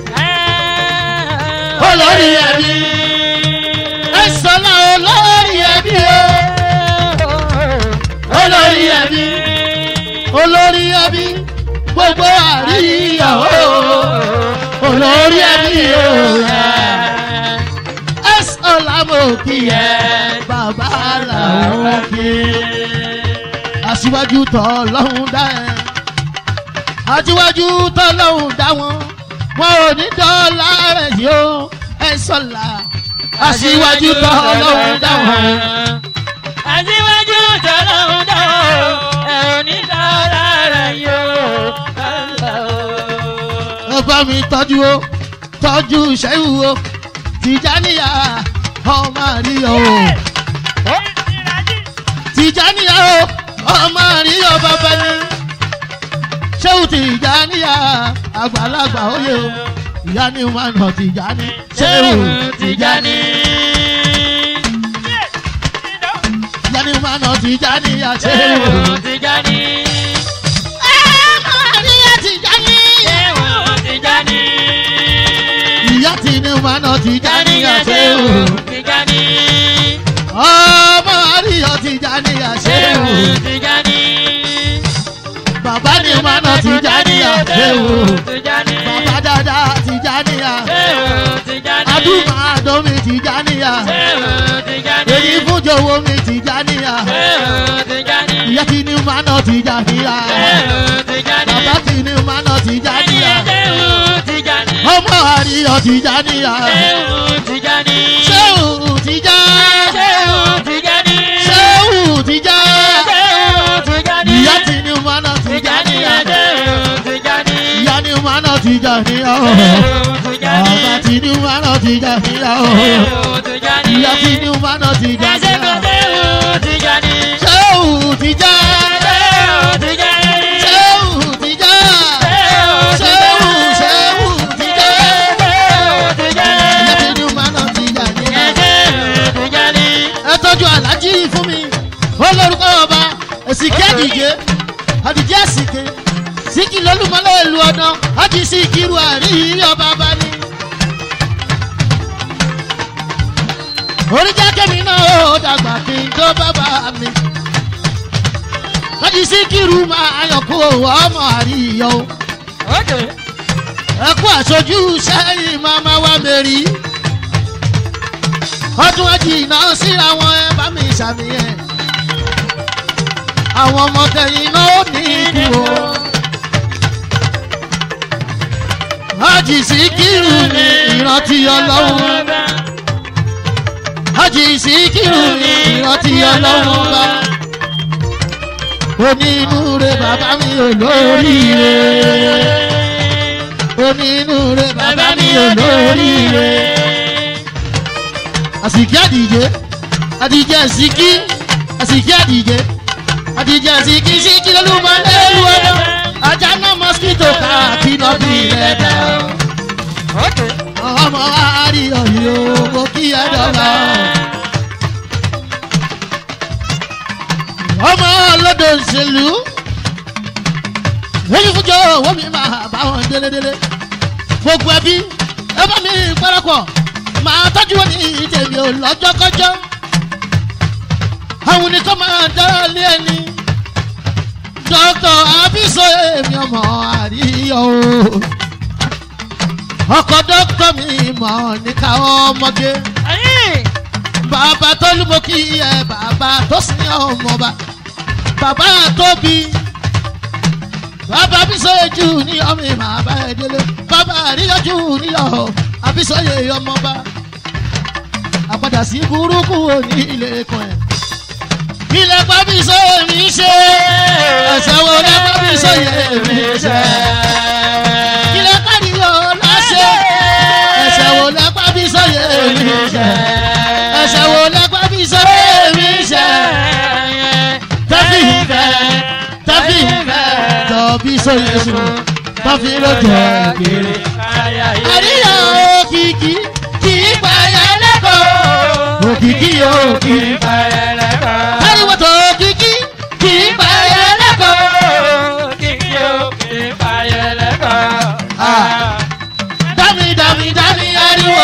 olórí ẹbí ẹ sọlá olórí ẹbí o olórí ẹbí olórí ẹbí gbogbo àríyá o olórí ẹbí o ẹ sọlá mo kí ẹ bàbá làwọn kí aṣíwájú tọ́ lọ́hùn dá ẹ aṣíwájú tọ́ lọ́hùn dá wọn wọn ò ní dọ́là rẹ̀ yìí ó ẹ sọ̀la aṣíwájú tọ́ lọ́hùn dá wọn. Aṣíwájú tọ́lọ́hún dá o, ẹ ò ní dára rẹ̀ yóò. ẹ bá mi tọ́jú o tọ́jú ṣẹ́yù o tìjáníyà ọmọ àríyọ o tìjáníyà o ọmọ àríyọ bàbá ni ṣéwù tìjáníyà àgbàlagbà oyè o ìyá ni wọn nà tìjáni ṣéwù tìjáni ìyá ni wọn nà tìjáníyà ṣéwù. Tijani. ọmọ àríyọ tìjáni Ṣéwù Tijani. ìyá tí ni wọn nà tìjáníyà ṣéwù. Tijani. ọmọ àríyọ tìjáníyà ṣéwù. Ṣéwù Tijani. bàbá ni wọn nà tìjáníyà ṣéwù. Tijani. bàbá dáadáa tìjáníyà. Ṣéwù Tijani. adúmọ̀ àdómi Tìjàníyà. Ṣéhù Tìjàní. Èyí fún jòwó mi Tìjàníyà. Ṣéhù Tìjàní. Ìyá kí ni máa ná Tìjàníyà. Ṣéhù Tìjàní. Bàbá kí ni máa ná Tìjàníyà. Ṣéhù Tìjàní. Ọmọ àríyọ̀ Tìjàníyà. Ṣéhù Tìjàní. Ṣéhù Tìjà. Ṣéhù Tìjàní. Ṣéhù Tìjà. Ṣéhù Tìjàní. Ìyá kí ni máa ná Tìjàníyà. Ṣéhù Tìjàní. Ìyá ni máa ná Tìjàníyà. Ṣéhù Tìjàní. Bàbá kí ni máa ná Tìjàníyà. Ṣéhù Tìjàní. Ìyá kí ni máa ná Tìjàníyà. Ṣéhù Tìjàní. Ṣéhù Tìjà. Ṣéhù Tìjàní. Ṣéhù Tìjà. Ṣéhù Ṣéhù Tìjà. Ìyá kí ni máa ná Tìjàníyà. ẹ tọ́jú alájí fún mi ó lórúkọ ọba èsìkí àdìjẹ àdìjẹ àsìkè síkì lólùmọ́lẹ̀ ìlú ọ̀dàn ájì sí ìkírù àríyí ọba bá ní. oríjà kẹ́mi náà ó dàgbà kí n tó bàbá mi. ájì sí ìkírù máa yọkú ọmọ àríyọ. ẹ kú àṣojú sẹ́yìn máma wá mẹ́rin ọdún ẹjì náà síra wọn ẹ bá mi ṣàmìyàn àwọn ọmọ tẹ̀yìn náà ó ní ìdúró. Hájì Síkírù ní ìrántí ọlọ́run. Hájì Síkírù ní ìrántí ọlọ́run bá. Onínúure bàbá mi ò lóríire. Onínúure bàbá mi ò lóríire àsìkí àdìjẹ àdìjẹ àsìkí àsìkí àdìjẹ àdìjẹ àsìkí síkí lọ́lùmọ́ lẹ́lu ọ̀dọ́ ajá náà mọ́síkítò káàkiri náà bí ilẹ̀ dá ọmọ àríyọ̀ yìí ó mo kí ẹ dọ́gba. ọmọ ọlọ́dọ̀ òṣèlú èyí fúnjọ owó mi máa bá wọn délédélé gbogbo ẹbí ẹ bá mi parapọ̀ máa tọ́jú wọn ní ìtẹ̀mí ò lọ́jọ́kọ́jọ́ àwọn nìkan máa dára lé ẹni dókítà abiso èmi ọmọ àríyọ o ọkọ dókítà mi mọ níka ọmọge bàbá tó lúmọ kí ẹ bàbá tó sin ọmọba bàbá tóbi bàbá abiso ejú ní ọmọ ìmọ̀ àbá ẹ̀ délé bàbá àríyànjú ní ọ̀ àbísọ̀yè ọmọba àpadà sí burúkú òní ilé kan ẹ̀. ilẹ̀ pàbísọ̀ mi ṣe ẹ̀sẹ̀ wo lẹ́ pàbísọ̀ yẹ mi ṣe. ilẹ̀ káríyọ̀ láṣẹ ẹ̀sẹ̀ wo lẹ́ pàbísọ̀ yẹ mi ṣe. ẹ̀sẹ̀ wo lẹ́ pàbísọ̀ yẹ mi ṣe. tẹ́fì ìfẹ́ tẹ́fì ìfẹ́ tọ́bí sọ̀yẹ sùn tọ́fì ló jẹ́ kiri. àríyàn òkìkí kì í payà lẹ́kọ̀ọ́ òkìkí òkì. Táyíwò tó òkìkí kì í payà lẹ́kọ̀ọ́. Dámi dámi dámi ariwo.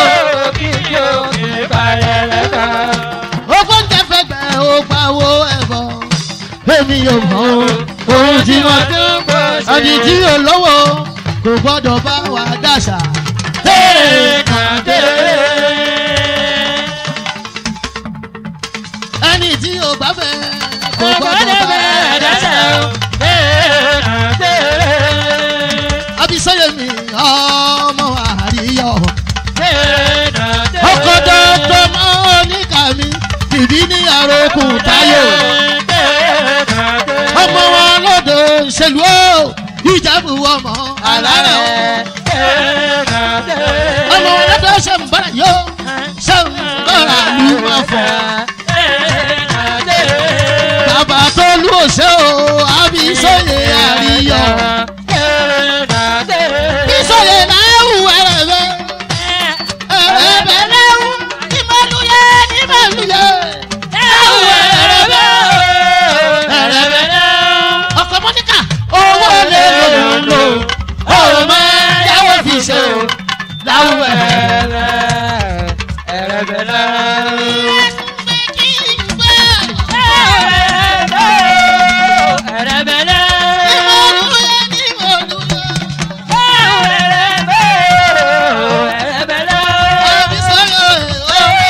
Ogún ń jẹ́ fẹ́gbẹ́ ó pawó ẹ̀bọ̀. Èmi yóò mọ̀ o, ohun tí wọ́n ẹni tí yóò lówó kò gbọ́dọ̀ bá wa dàṣà. Ẹni tí yóò bá fẹ́ kò gbọ́dọ̀ bá wa dàṣà. Abisọ́yẹ̀ mi ọmọ àríyọ̀. Ọkọ̀ dọ́tọ̀ mọ́ níkà mi, ìdí ní àròkùn táyò. Ọmọ wọn lọ́dọ̀ ṣèlú ó, ìjàmbù ọmọ alárẹ̀ ó. Ọmọ wọn lọ́dọ̀ ṣe ń bára yó, ṣe ń bára lù wọ́n fọ̀. Bàbá tó lù òṣè o, Abisọ́yẹ̀ àríyọ̀. Bísọ̀yẹ̀ náà wù ẹ̀rẹ̀ bẹ́ẹ̀. Ẹ̀rẹ̀ náà wù ìmọ̀lúyẹ̀ ìmọ̀lúyẹ̀. Ẹ̀wù ẹ̀rẹ̀ bẹ́ẹ̀. Ẹ̀rẹ̀ bẹ́ẹ̀. Ọkọ̀ Mọ́níkà owó lè lò lò. Òun máa yáwó fi ṣe o. Láwù ẹ̀rẹ̀. Ìmọ̀lúyẹ̀ ìmọ̀lúyẹ̀. Bísọ̀yẹ̀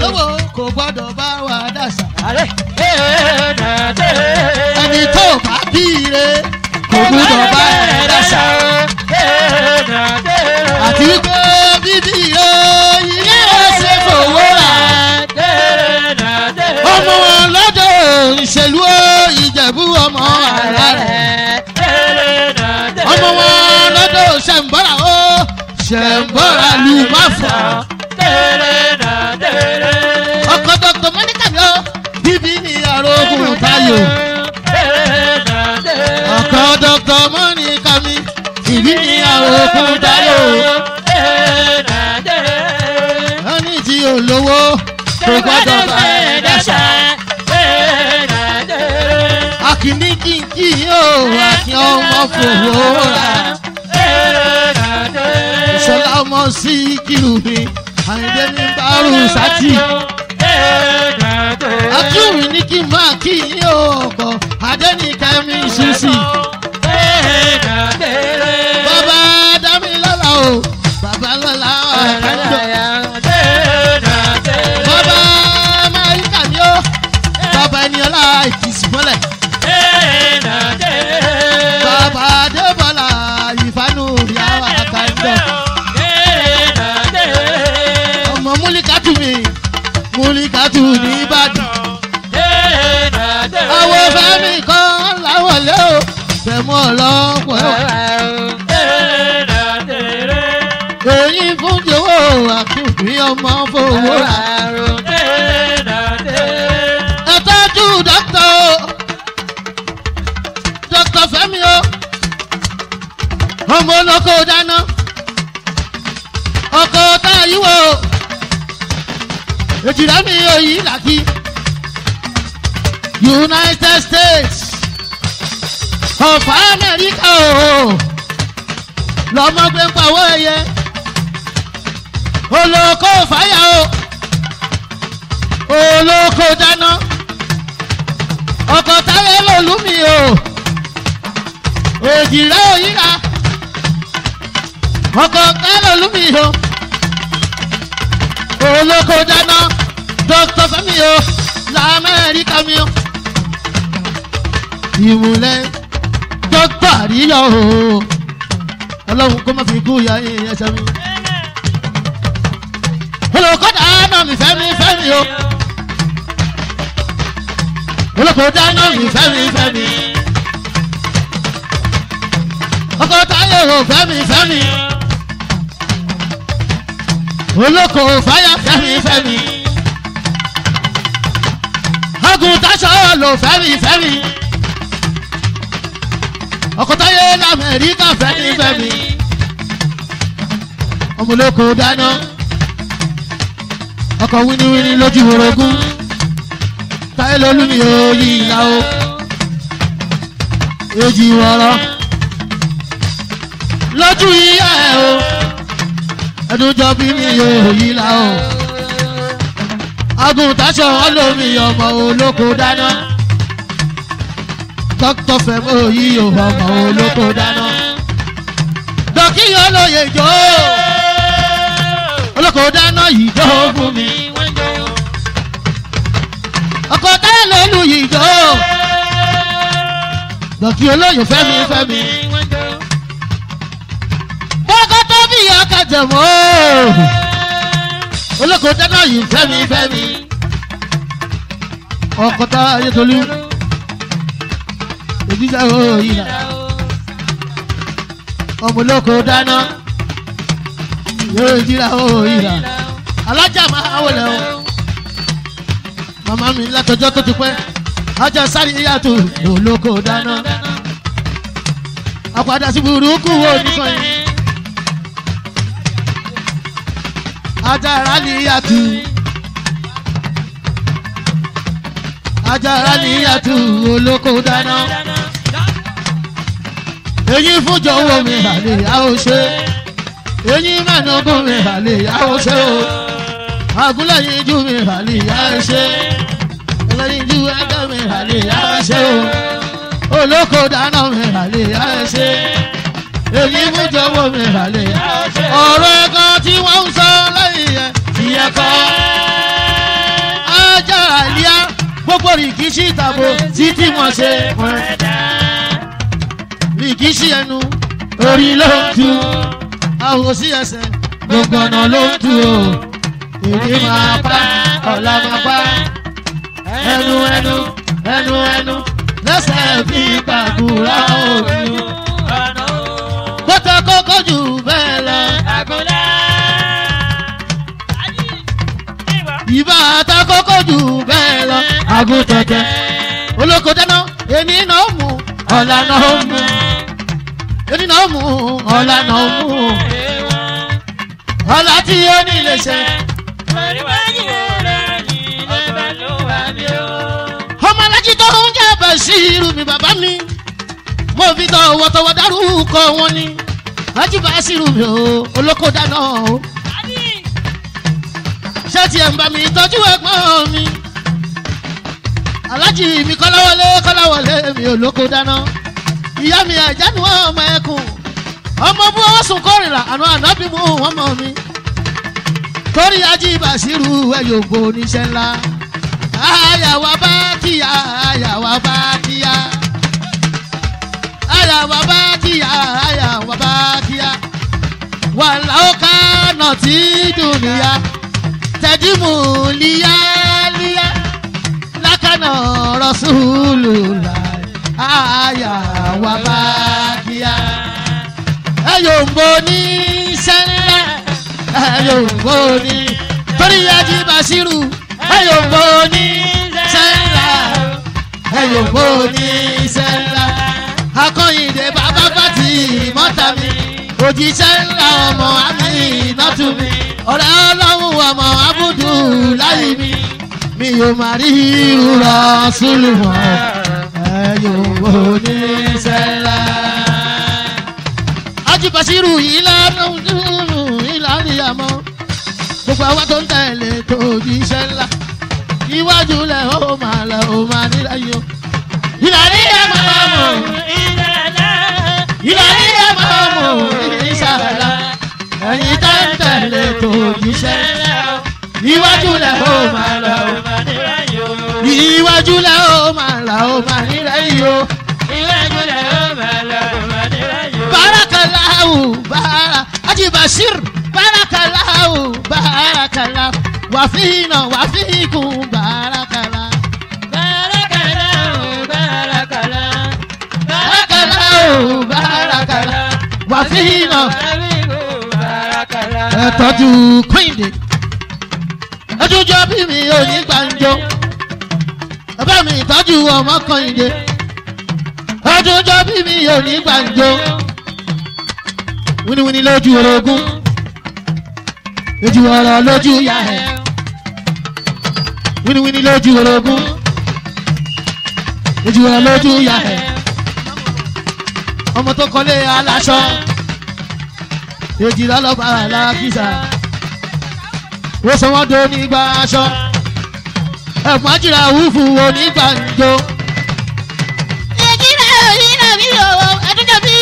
lówó kò gbọ́dọ̀ bá wa dàṣà. Àlẹ́ ẹ̀ẹ́dàdé. ẹni tó bá bí ire kò gbọ́dọ̀ bá ẹ̀ dàṣà. Ẹ̀ẹ́dàdé. àti pé bíbí ire ilé ẹsẹ̀ fowó rà. Ẹ̀ẹ́dàdé. ọmọ wọn lọ́dọ̀ ìṣèlú ìjẹ̀bú ọmọ àrà rẹ̀. Ẹ̀ẹ́dàdé. ọmọ wọn lọ́dọ̀ ṣẹ̀ǹbọ̀rà ó ṣẹ̀ǹbọ̀rà lù má fà. Ẹ̀ẹ́dàdé. ọkọ̀ dr monica yọ bíbí ni arógùn tayo. Ẹ̀ẹ́dàdé. ọkọ̀ dr monica mi ìbí ni arógùn tayo. Ẹ̀ẹ́dàdé. wọ́n ní tí olówó kò gbọ́dọ̀ bá ẹ̀ dáṣà. Ẹ̀ẹ́dàdé. akíní kíkí yóò àti ọmọ fòwò rà. Ẹ̀ẹ́dàdé. ìṣọlá ọmọ sí kìlù mi àyìndé ní bárù sátì. Ẹ̀ẹ́dàdé. akíwì ní kí n máa kí yín o ọkọ̀ adẹ́nìkẹ́ mi ṣùṣì. Ẹ̀ẹ́dàdé. bàbá dámilọ́lá o bàbá lọ́lá ọ̀kadà. Ẹ̀ẹ́dàdé. bàbá máyíkà ni ó bàbá ẹniọlá ìkìsì mọ́lẹ̀. Ẹ̀ẹ́dàdé. bàbá adébọ́lá ìfánú ìyáwó àkàndọ̀. Ẹ̀ẹ́dàdé. ọmọ múlíkàtù mi múlíkàtù ní ìbàdàn. Ẹ̀ẹ́dàdé. àwọn fẹ́mi kan láwọlé o fẹ̀mú ọlọ́pọ̀ Ẹ̀ẹ́dàdé. èyí fún jọ̀wọ́ àkùnfin ọmọ fowó rà. Ẹ̀ẹ́dàdé. ẹ tọ́jú dókítà o dókítà fẹ́mi o ọmọ olóko dáná ọkọ̀ tá a yíwọ́ o èjìlá mi ò yí làkì united states of america o lọmọ gbé ń pawọ́ ẹyẹ olóko fàyà o olóko dáná ọkọ̀ táyé lòlú mi o èjìlá òyìnbá ọkọ̀ táyé lòlú mi o olóko dáná dókítà fẹ́mi o lamẹ́ríkà mi o ìmùlẹ̀ dókítà àríyọ̀ o ọlọ́run kó má fi kú ya ẹsẹ̀ mi olóko dáná mi fẹ́mi fẹ́mi o olóko dáná mi fẹ́mi fẹ́mi ọkọ̀ táyé o fẹ́mi fẹ́mi olóko fáyà fẹ́mi fẹ́mi agùntàṣọ lò fẹ́mi fẹ́mi ọkọ̀ táyé lamẹ́ríkà fẹ́mi fẹ́mi ọmọ olóko dáná ọkọ̀ wíníwíní lójú orogún táyé lolúmi òòyì ìlà o èjì wọ̀rọ̀ lójú ìyá ẹ̀ o ẹdun jọ bí mi yóò yí la o. agùntàṣọ olómi ọmọ olóko dáná. dókítà fẹmọ yí ọmọ olóko dáná. dọ́kí olóye jọ olóko dáná yìí jọ fún mi. ọkọ̀ táyà lólu yìí jọ. dọ́kí olóye fẹ́mi fẹ́mi. bọ́kọ́ tó bí ọkọ̀ jẹ̀mọ́ olóko dáná yìí fẹ́mi fẹ́mi ọkọ̀ tá ayétolú òjíṣẹ́ òyìn náà ọmọ olóko dáná yóò jíra òyìn náà alájà máa wọlé o màmá mi látọjọ́ tó ti pẹ́ ajá sáré yàtọ̀ olóko dáná àpàdà sí burúkú wo nìkan yìí. ajara níyàtú ajara níyàtú olóko dáná èyí fúnjọ owó mi àlè yàwó ṣe èyí mẹ́nugún mi àlè yàwó ṣe o agúnlẹ̀yìn jú mi àlè yàwó ṣe ẹlẹ́yìn jú ẹgbẹ́ mi àlè yàwó ṣe o olóko dáná mi àlè yàwó ṣe èyí fúnjọ owó mi àlè yàwó ṣe ọ̀rọ̀ ẹ̀kan tí wọ́n ń sọ lẹ́yìn ẹ̀ tí ẹ kọ́. gbogbo rìkíṣí ìtàbò títí wọn ṣe wọn rìkíṣí ẹnu orí ló ń tu àwọn sí ẹsẹ̀ gbogbo ọ̀nà ló ń tu o èdè máa pa ọ̀la máa pa ẹnu ẹnu ẹnu ẹnu lẹ́sẹ̀ bí pàkúrà òbí bọ́tà kọ́kọ́ jù bẹ́ẹ̀ lọ ìbá ta kọ́kọ́ jù bẹ́ẹ̀ lọ àgùntẹ̀tẹ̀ olóko dáná èmi náà mú ọ̀la náà mú èmi náà mú ọ̀la náà mú ọ̀la tí ó ní lè ṣe. ọmọ alájí tó ń jẹ́ bàṣírù mi bàbá mi mo fi tọwọ́tọwọ́ dárúkọ wọn ni ají bàṣírù mi o olóko dáná o ṣé tiẹ̀ ń bá mi tọ́jú ẹ̀gbọ́n mi alájí mi kọ́láwọlé kọ́láwọlé mi olóko dáná ìyá mi àjánu ọmọ ẹkùn ọmọ bú ọwọ́ sùn kórìíra àná ànábì mú ọmọ mi torí ají bàṣírù ẹ̀yọ̀gbọ̀ oníṣẹ́ ńlá àyàwó bá kíyà àyàwó bá kíyà àyàwó bá kíyà àyàwó bá kíyà wàhálà ó ká nà tí dùnìyà tẹ̀dímù líyálíyá lákànnà rọ́ṣúlù láì àyàwó bá kíyà ẹ̀yọ̀gbọ̀ oníṣẹ́ ńlá ẹ̀yọ̀gbọ̀ oní torí ají bàṣírù ẹ̀yọ̀gbọ̀ oníṣẹ́ ńlá ẹ̀yọ̀gbọ̀ oníṣẹ́ ńlá akọ́yìndé bàbá bàtì mọ́tà mi òjíṣẹ́ ńlá ọmọ àmì ìnátù mi ọ̀rẹ́ ọlọ́run ọmọ abúdú láyé mi mi ò má rí ìrora súlùmọ́ ẹ̀yọ̀gbọ̀ oníṣẹ́ ńlá. ajibasiru ìlànà ìlànà ìyàmọ́ gbogbo àwọn tó ń tẹ̀lé tó jíṣẹ́ ńlá iwájú lẹ̀ ó máa lẹ̀ ó máa nílẹ̀ yìí o. ìlànà ìyàmọ́ mọ̀ ìlànà ìyàmọ́ mọ̀ ìṣàlá ẹ̀yin tó ń tẹ̀lé tó jíṣẹ́ ńlá iwájú lẹ̀ ó máa lẹ̀ ó iwájú lẹ̀ ó máa lẹ̀ ó máa nílẹ̀ yìí o. barakallahu bara aji bashir barakallahu barakallahu wàfíìnà wàfíìkùn bàrákàlà. bàrákàlà bàrákàlà wàfíìnà. ẹ tọ́jú kúìndé ẹdúnjọ́ bí mi ò ní gbàǹjo ẹ bá mi tọ́jú ọmọ kúìndé ẹdúnjọ́ bí mi ò ní gbàǹjo wíníwíní lójú orogún lójú ọ̀rọ̀ lójú ya ẹ̀ wíníwíní lójú orogún lójú ọ̀rọ̀ lójú ya ẹ̀ ọmọ tó kọ́lé aláṣọ èjì lọ́lọ́ba alákìsà wọ́n sọ wọ́n do nígbà aṣọ ẹ̀fọn àjìrà wúfù onígbàǹjo. èjìlá òyìnbó mi ò ẹdúnjọ bí.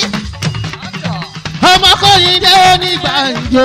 ọmọ kọ́yìn dé onígbàǹjo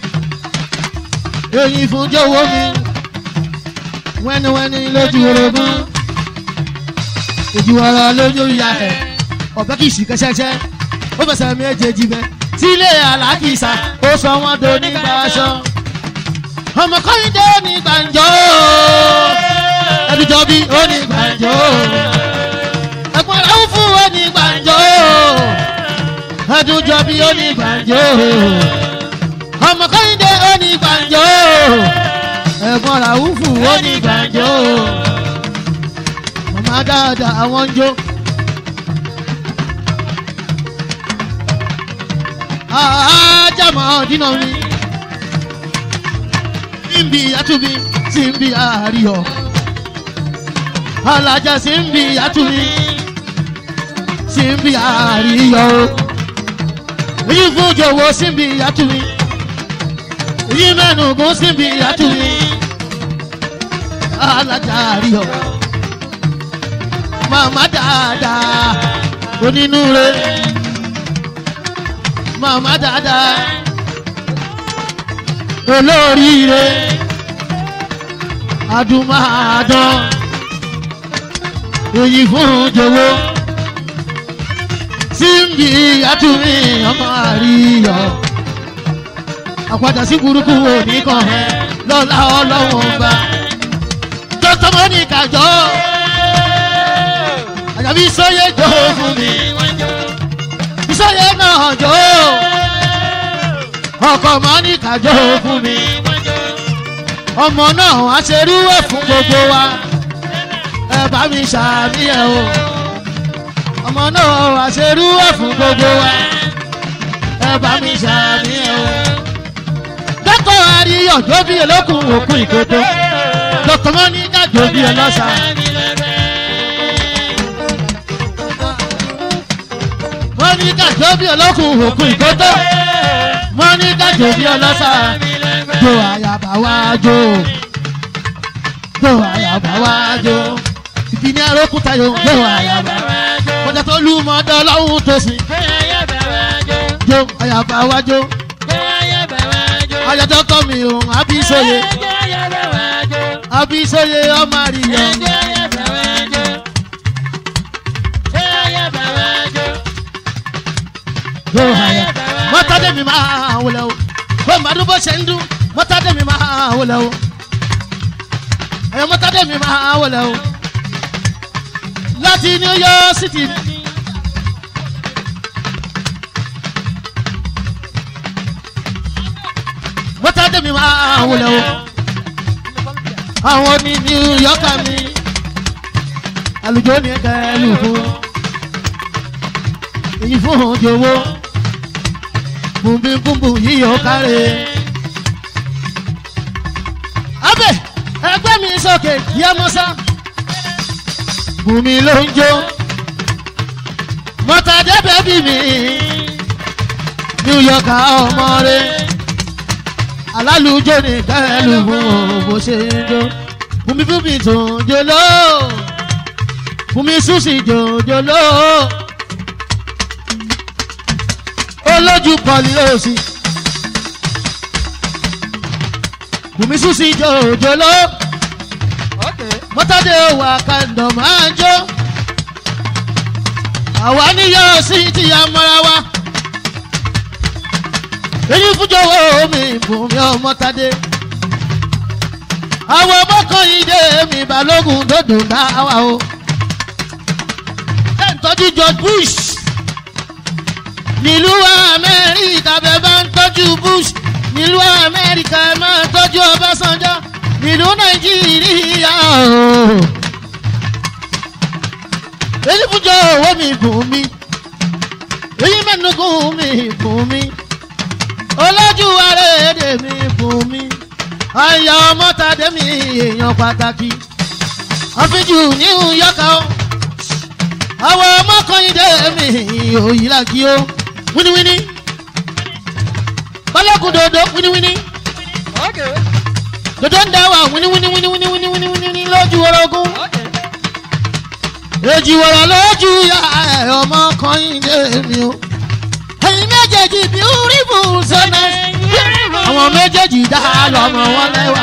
èyí fún jọ̀wọ́ mi wẹ́niwẹ́ni lójú orogún ojú ọ̀rọ̀ lójú ìyá ẹ̀ ọ̀bẹ kì í sì kẹ́sẹ́kẹ́ ó fẹsẹ̀ méjèèjì bẹ́ sílé alákìsà ó sọ wọ́n do nígbà aṣọ ọmọ kọ́yìndé onígbàǹjo ẹbíjọ bí onígbàǹjo ẹ̀gbọ́n rẹ̀ ń fún onígbàǹjo ẹdúnjọ bí onígbàǹjo ọmọ kọ́hìndé onígbàǹjo ẹ̀gbọ́n ràwùfù onígbàǹjo màmá dáadáa àwọn ń jó. ajámọ̀ dínà mi síbi àtúbí síbi àríyọ̀ alájà síbi àtúbí síbi àríyọ̀ èyí fún jọ̀wọ́ síbi àtúbí yí mẹ́nu gún síbi àtúnyí alájàrí ọ̀ màmá dáadáa onínúure màmá dáadáa olóríire adùnmáàdán èyí fún jọ̀wọ́ síbi àtúnmí ọmọ àríyọ àpàdà sí burúkú òní kan lọ́la ọlọ́wọ́n bá dókítà mọ́nìkà jọ àjàbí sóyè jọ fún mi ìsóyè náà jọ ọkọ̀ mọ́nìkà jọ fún mi ọmọ náà wá ṣerú ẹ̀ fún gbogbo wa ẹ bá mi ṣàmì ẹ̀ o ọmọ náà wá ṣerú ẹ̀ fún gbogbo wa ẹ bá mi ṣàmì ẹ̀ o. dókítà àríyọ̀ jóbi olókùn òkú ìkótó dókítà mọ́nìkà jóbi ọlọ́sà. mọ́nìkà jóbi olókùn òkú ìkótó mọ́nìkà jóbi ọlọ́sà jo àyàbá wá jó jo àyàbá wá jó ìkíní arókúta yóò jo àyàbá kọjá tó lù mọ́ ọdọ ọlọ́run tó sìn jo àyàbá wá jó ayọ̀tọ̀ kọ́ mi ò abísóye abísóye ọmọ àríyàn jo àyàbá mọ́tàdé mi máa wọlé o bó màdún bó ṣe ń dún mọ́tàdé mi máa wọlé o ẹ̀yọ́ mọ́tàdé mi máa wọlé o láti new york city. mọ́tàdé mi máa wọlé o àwọn ní new york mi àlùjọ ní ẹ̀ka ẹ̀lú fún èyí fún òjòwò bùnbínkùnbùn yíyọ kárẹ̀. abẹ ẹgbẹ́ mi sókè yẹ mọ́sá bùnmi ló ń jó mọ́tàdé bẹ́bí mi new york ọmọ rẹ alálùjọ ní kẹlù fún bó ṣe ń jó bùnmi bùnmi tó ń jó lọ bùnmi súsì jòjò lọ olójú kọlí òsì bùnmi súsì jòjò lọ mọ́tàdé wà kàndọ̀ máa ń jó àwa níyọ̀ sí ti amọ́ra wa èyí fújọwọ́ mi bùnmi ọmọtàdé àwọn ọmọkànyìndé mi balógun dòdò dáwà o ẹ̀ ń tọ́jú george bush nílùú amẹ́ríkà bẹ́ẹ̀ bá ń tọ́jú bush nílùú amẹ́ríkà ẹ̀ máa tọ́jú ọbásanjọ́ nílùú nàìjíríà o. èyí fújọ owó mi bùn mi èyí mẹ́nugún mi bùn mi olójú àrèdè mi bùn mi àyà ọmọtàdé mi èèyàn pàtàkì àfijù ní ìyọkà o àwọn ọmọkànyìndé mi òyìnlá kí o wíníwíní balógun dodo wíníwíní dodo ń dáwà wíníwíní wíníwíní wíníwíní wíníwíní lójú orogún èjì wọ̀rọ̀ lójú ya ẹ̀ ọmọkànyìndé mi o ẹ̀yin méjèèjì bí orí bù sọ́nà àwọn méjèèjì dá lọ́mọ wọn lẹ́wà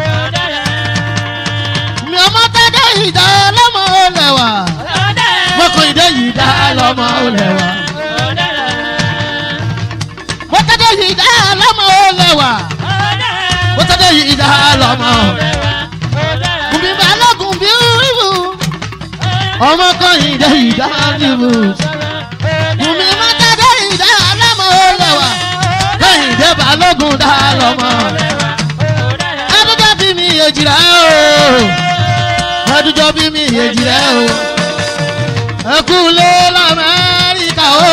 mi ọmọ tẹ́tẹ́ ìdá lọ́mọ lẹ́wà mọ́kànyìndé yìí dá lọ́mọ lẹ́wà mọ́tẹ́tẹ́ yìí dá lọ́mọ lẹ́wà mọ́tẹ́tẹ́ yìí dá lọ́mọ bùnmi balógun bí orí bù ọmọkànyìndé yìí dá lọ́mọ bùnmi mọ́tẹ́tẹ́ yìí dá lọ́mọ lẹ́wà kẹ́hìndé balógun dá lọ́mọ adújọ́ bí mi èjìlá o adújọ́ bí mi èjìlá o ẹkú lé lamẹ́ríkà o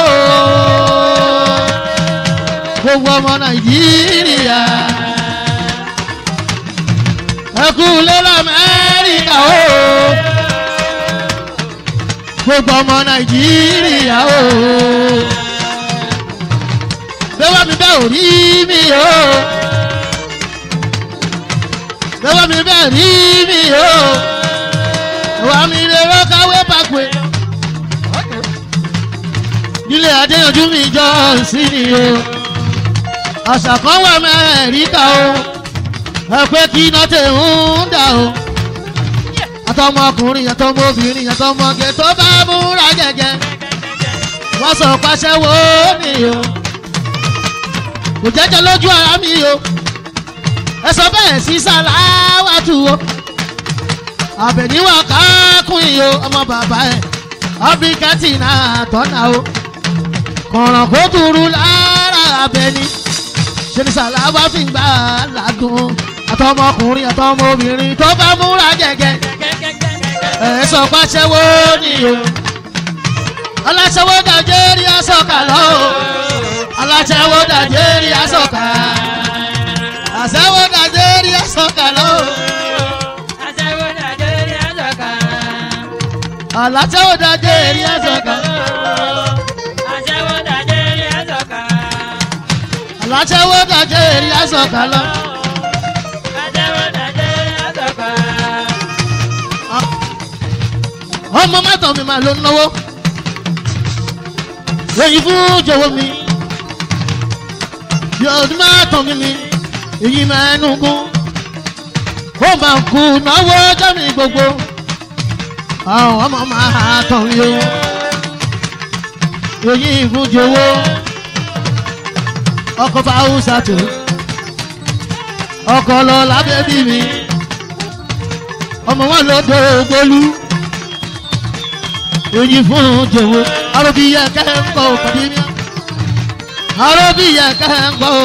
gbogbo ọmọ nàìjíríà ẹkú lé lamẹ́ríkà o gbogbo ọmọ nàìjíríà o bẹ́wọ́ mi bẹ́ ò rí mi o bẹ́wọ́ mi bẹ́ rí mi o wà mí lè rọ́káwé pàpẹ́ nílé adéyanjú mi jọ sí ni o àṣà kan wà mẹ́ríkà o ẹ pé kí iná tẹ̀ ń dà o àtọmọkùnrin àtọmọbìnrin àtọmọge tó bá múra gẹ́gẹ́ wọ́n sọ pàṣẹ wo ni o kò jẹ́jẹ́ lójú ara mi o ẹ sọ bẹ́ẹ̀ sí sàláwàtú o àbẹ̀níwá kákùn yìí o ọmọ bàbá ẹ̀ ọ́bíkẹ́tì náà tọ́nà o kọ̀ràn kó dúró lára abẹ́ni ṣe ni sàláwà fi ń gbà ládùn àtọmọkùnrin àtọmọbìnrin tó bá múra gẹ́gẹ́ ẹ sọ pàṣẹ wo ni o aláṣẹwó nàìjíríà sọ̀kà lọ o aláṣẹwó nàìjíríà sọ̀kà àṣẹwó nàìjíríà sọ̀kà lọ o aláṣẹwó nàìjíríà sọ̀kà aláṣẹwó nàìjíríà sọ̀kà lọ. ọmọ mẹ́tọ̀ mi máa ló ń náwó èyí fún jọ̀wọ́ mi yọ̀ọ́dún máa tàn mí ni èyí máa ń gún ó máa kú náwó ọjọ́ mi gbogbo àwọn ọmọ máa tàn mí o èyí fún jọ̀wọ́ ọkọ̀ fáwùsà tó ọkọ̀ lọ lábẹ́ bí mi ọmọ wọn lọ dọ̀ gbólú èyí fún jòwó arọ́bíyẹ kẹ́ńkọ́ pàdé mi arọ́bíyẹ kẹ́ńkọ́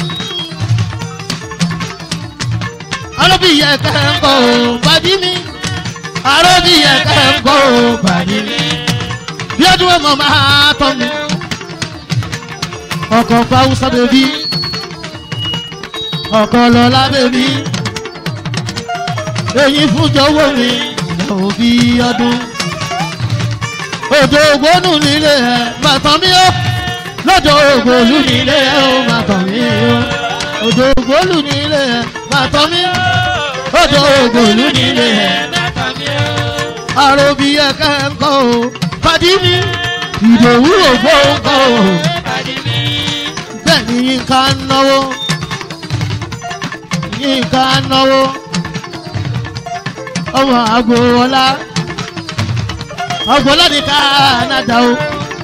arọ́bíyẹ kẹ́ńkọ́ pàdé mi arọ́bíyẹ kẹ́ńkọ́ pàdé mi bí ọdún ọmọ máa tọ́ mi ọkọ̀ fáwùsà bèbí ọkọ̀ lọ́la bèbí èyí fún jọ̀wọ́ mi òbí ọdún òjò ògbónú nílé ẹ máa tàn mí ó lọ́jọ́ ògbólú nílé ẹ ó máa tàn mí ó òjò ògbólú nílé ẹ máa tàn mí lọ́jọ́ ògbólú nílé ẹ àròbí ẹ̀ka ẹ̀ ń kọ́ o pàdí mi ìdòwú ògbó ń kọ́ o bẹ́ẹ̀ ni yínká ń náwó yínká ń náwó ọmọ àgbo ọlá ọgbọ́n láti Canada o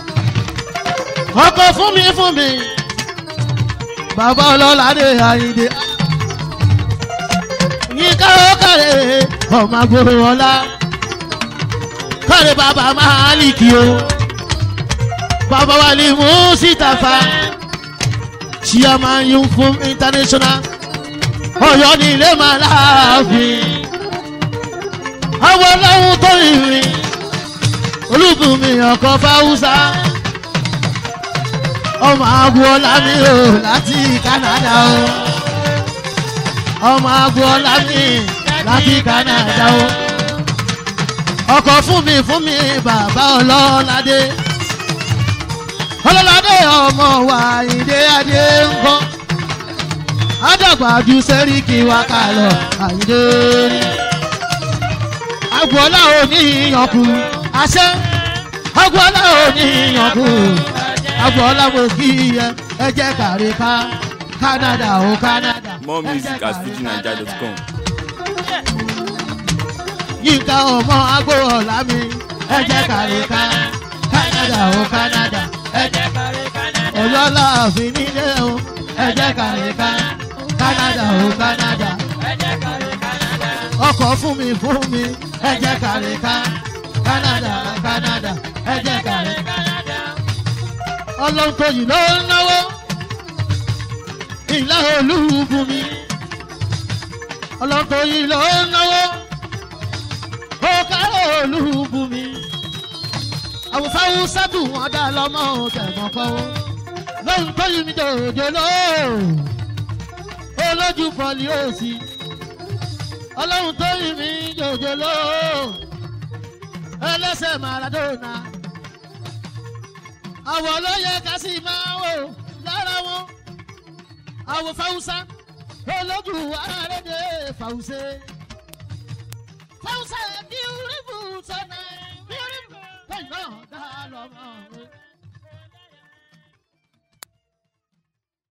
ọkọ̀ fún mi fún mi bàbá ọlọ́ládé àyíndé yínká ó kàrè ọmọ agbóró ọlá kàrè bàbá máàlìkì o bàbá wa ní Mùsítàfà chairman yun fún international Ọ̀yọ́ ní ilé màá láàfin àwọn ọlọ́run tó rìnrìn olùbùnmi ọkọ fáwùsà ọmọ agboola mi o láti Canada o ọmọ agboola mi láti Canada o ọkọ fún mi fún mi bàbá ọlọ́ládé ọlọ́ládé ọmọ wa ìdè adé ńkọ́ àdàgbà ju sẹ́ríkì wa kà lọ àyíndé rí agboola ò ní ìyànkù àṣẹ agboola ò ní ìyànkù agboola mo kí ẹ ẹ jẹ́ kárí ká Canada o Canada. More music at fujinaija.com. yínká ọmọ agboola mi ẹ jẹ́ kárí ká Canada o Canada ẹ jẹ́ ọlọ́lá àfin nílé o ẹ jẹ́ kárí ká Canada o Canada ọkọ̀ fún mi fún mi ẹ jẹ́ kárí ká Canada Canada ẹ jẹ́ kárí ká ọlọ́run tó yìí ló ń náwó ìlà olúbu mi ọlọ́run tó yìí ló ń náwó ó kárọ̀ olúbu mi àwòfáwò sẹ́tù wọn dá lọ́mọ tẹ̀gbọ́n kọ́ lóhun tó yìí mi jòjò ló olójú pọ̀lì òsì ọlọ́run tó yìí mi jòjò ló ẹlẹ́sẹ̀ Maradona àwọ̀ ló yẹ ká sì máa wò lára wọn àwọ̀ fáwùsá olójú àrédè fàwùsẹ́ fàwùsẹ́ kí n rí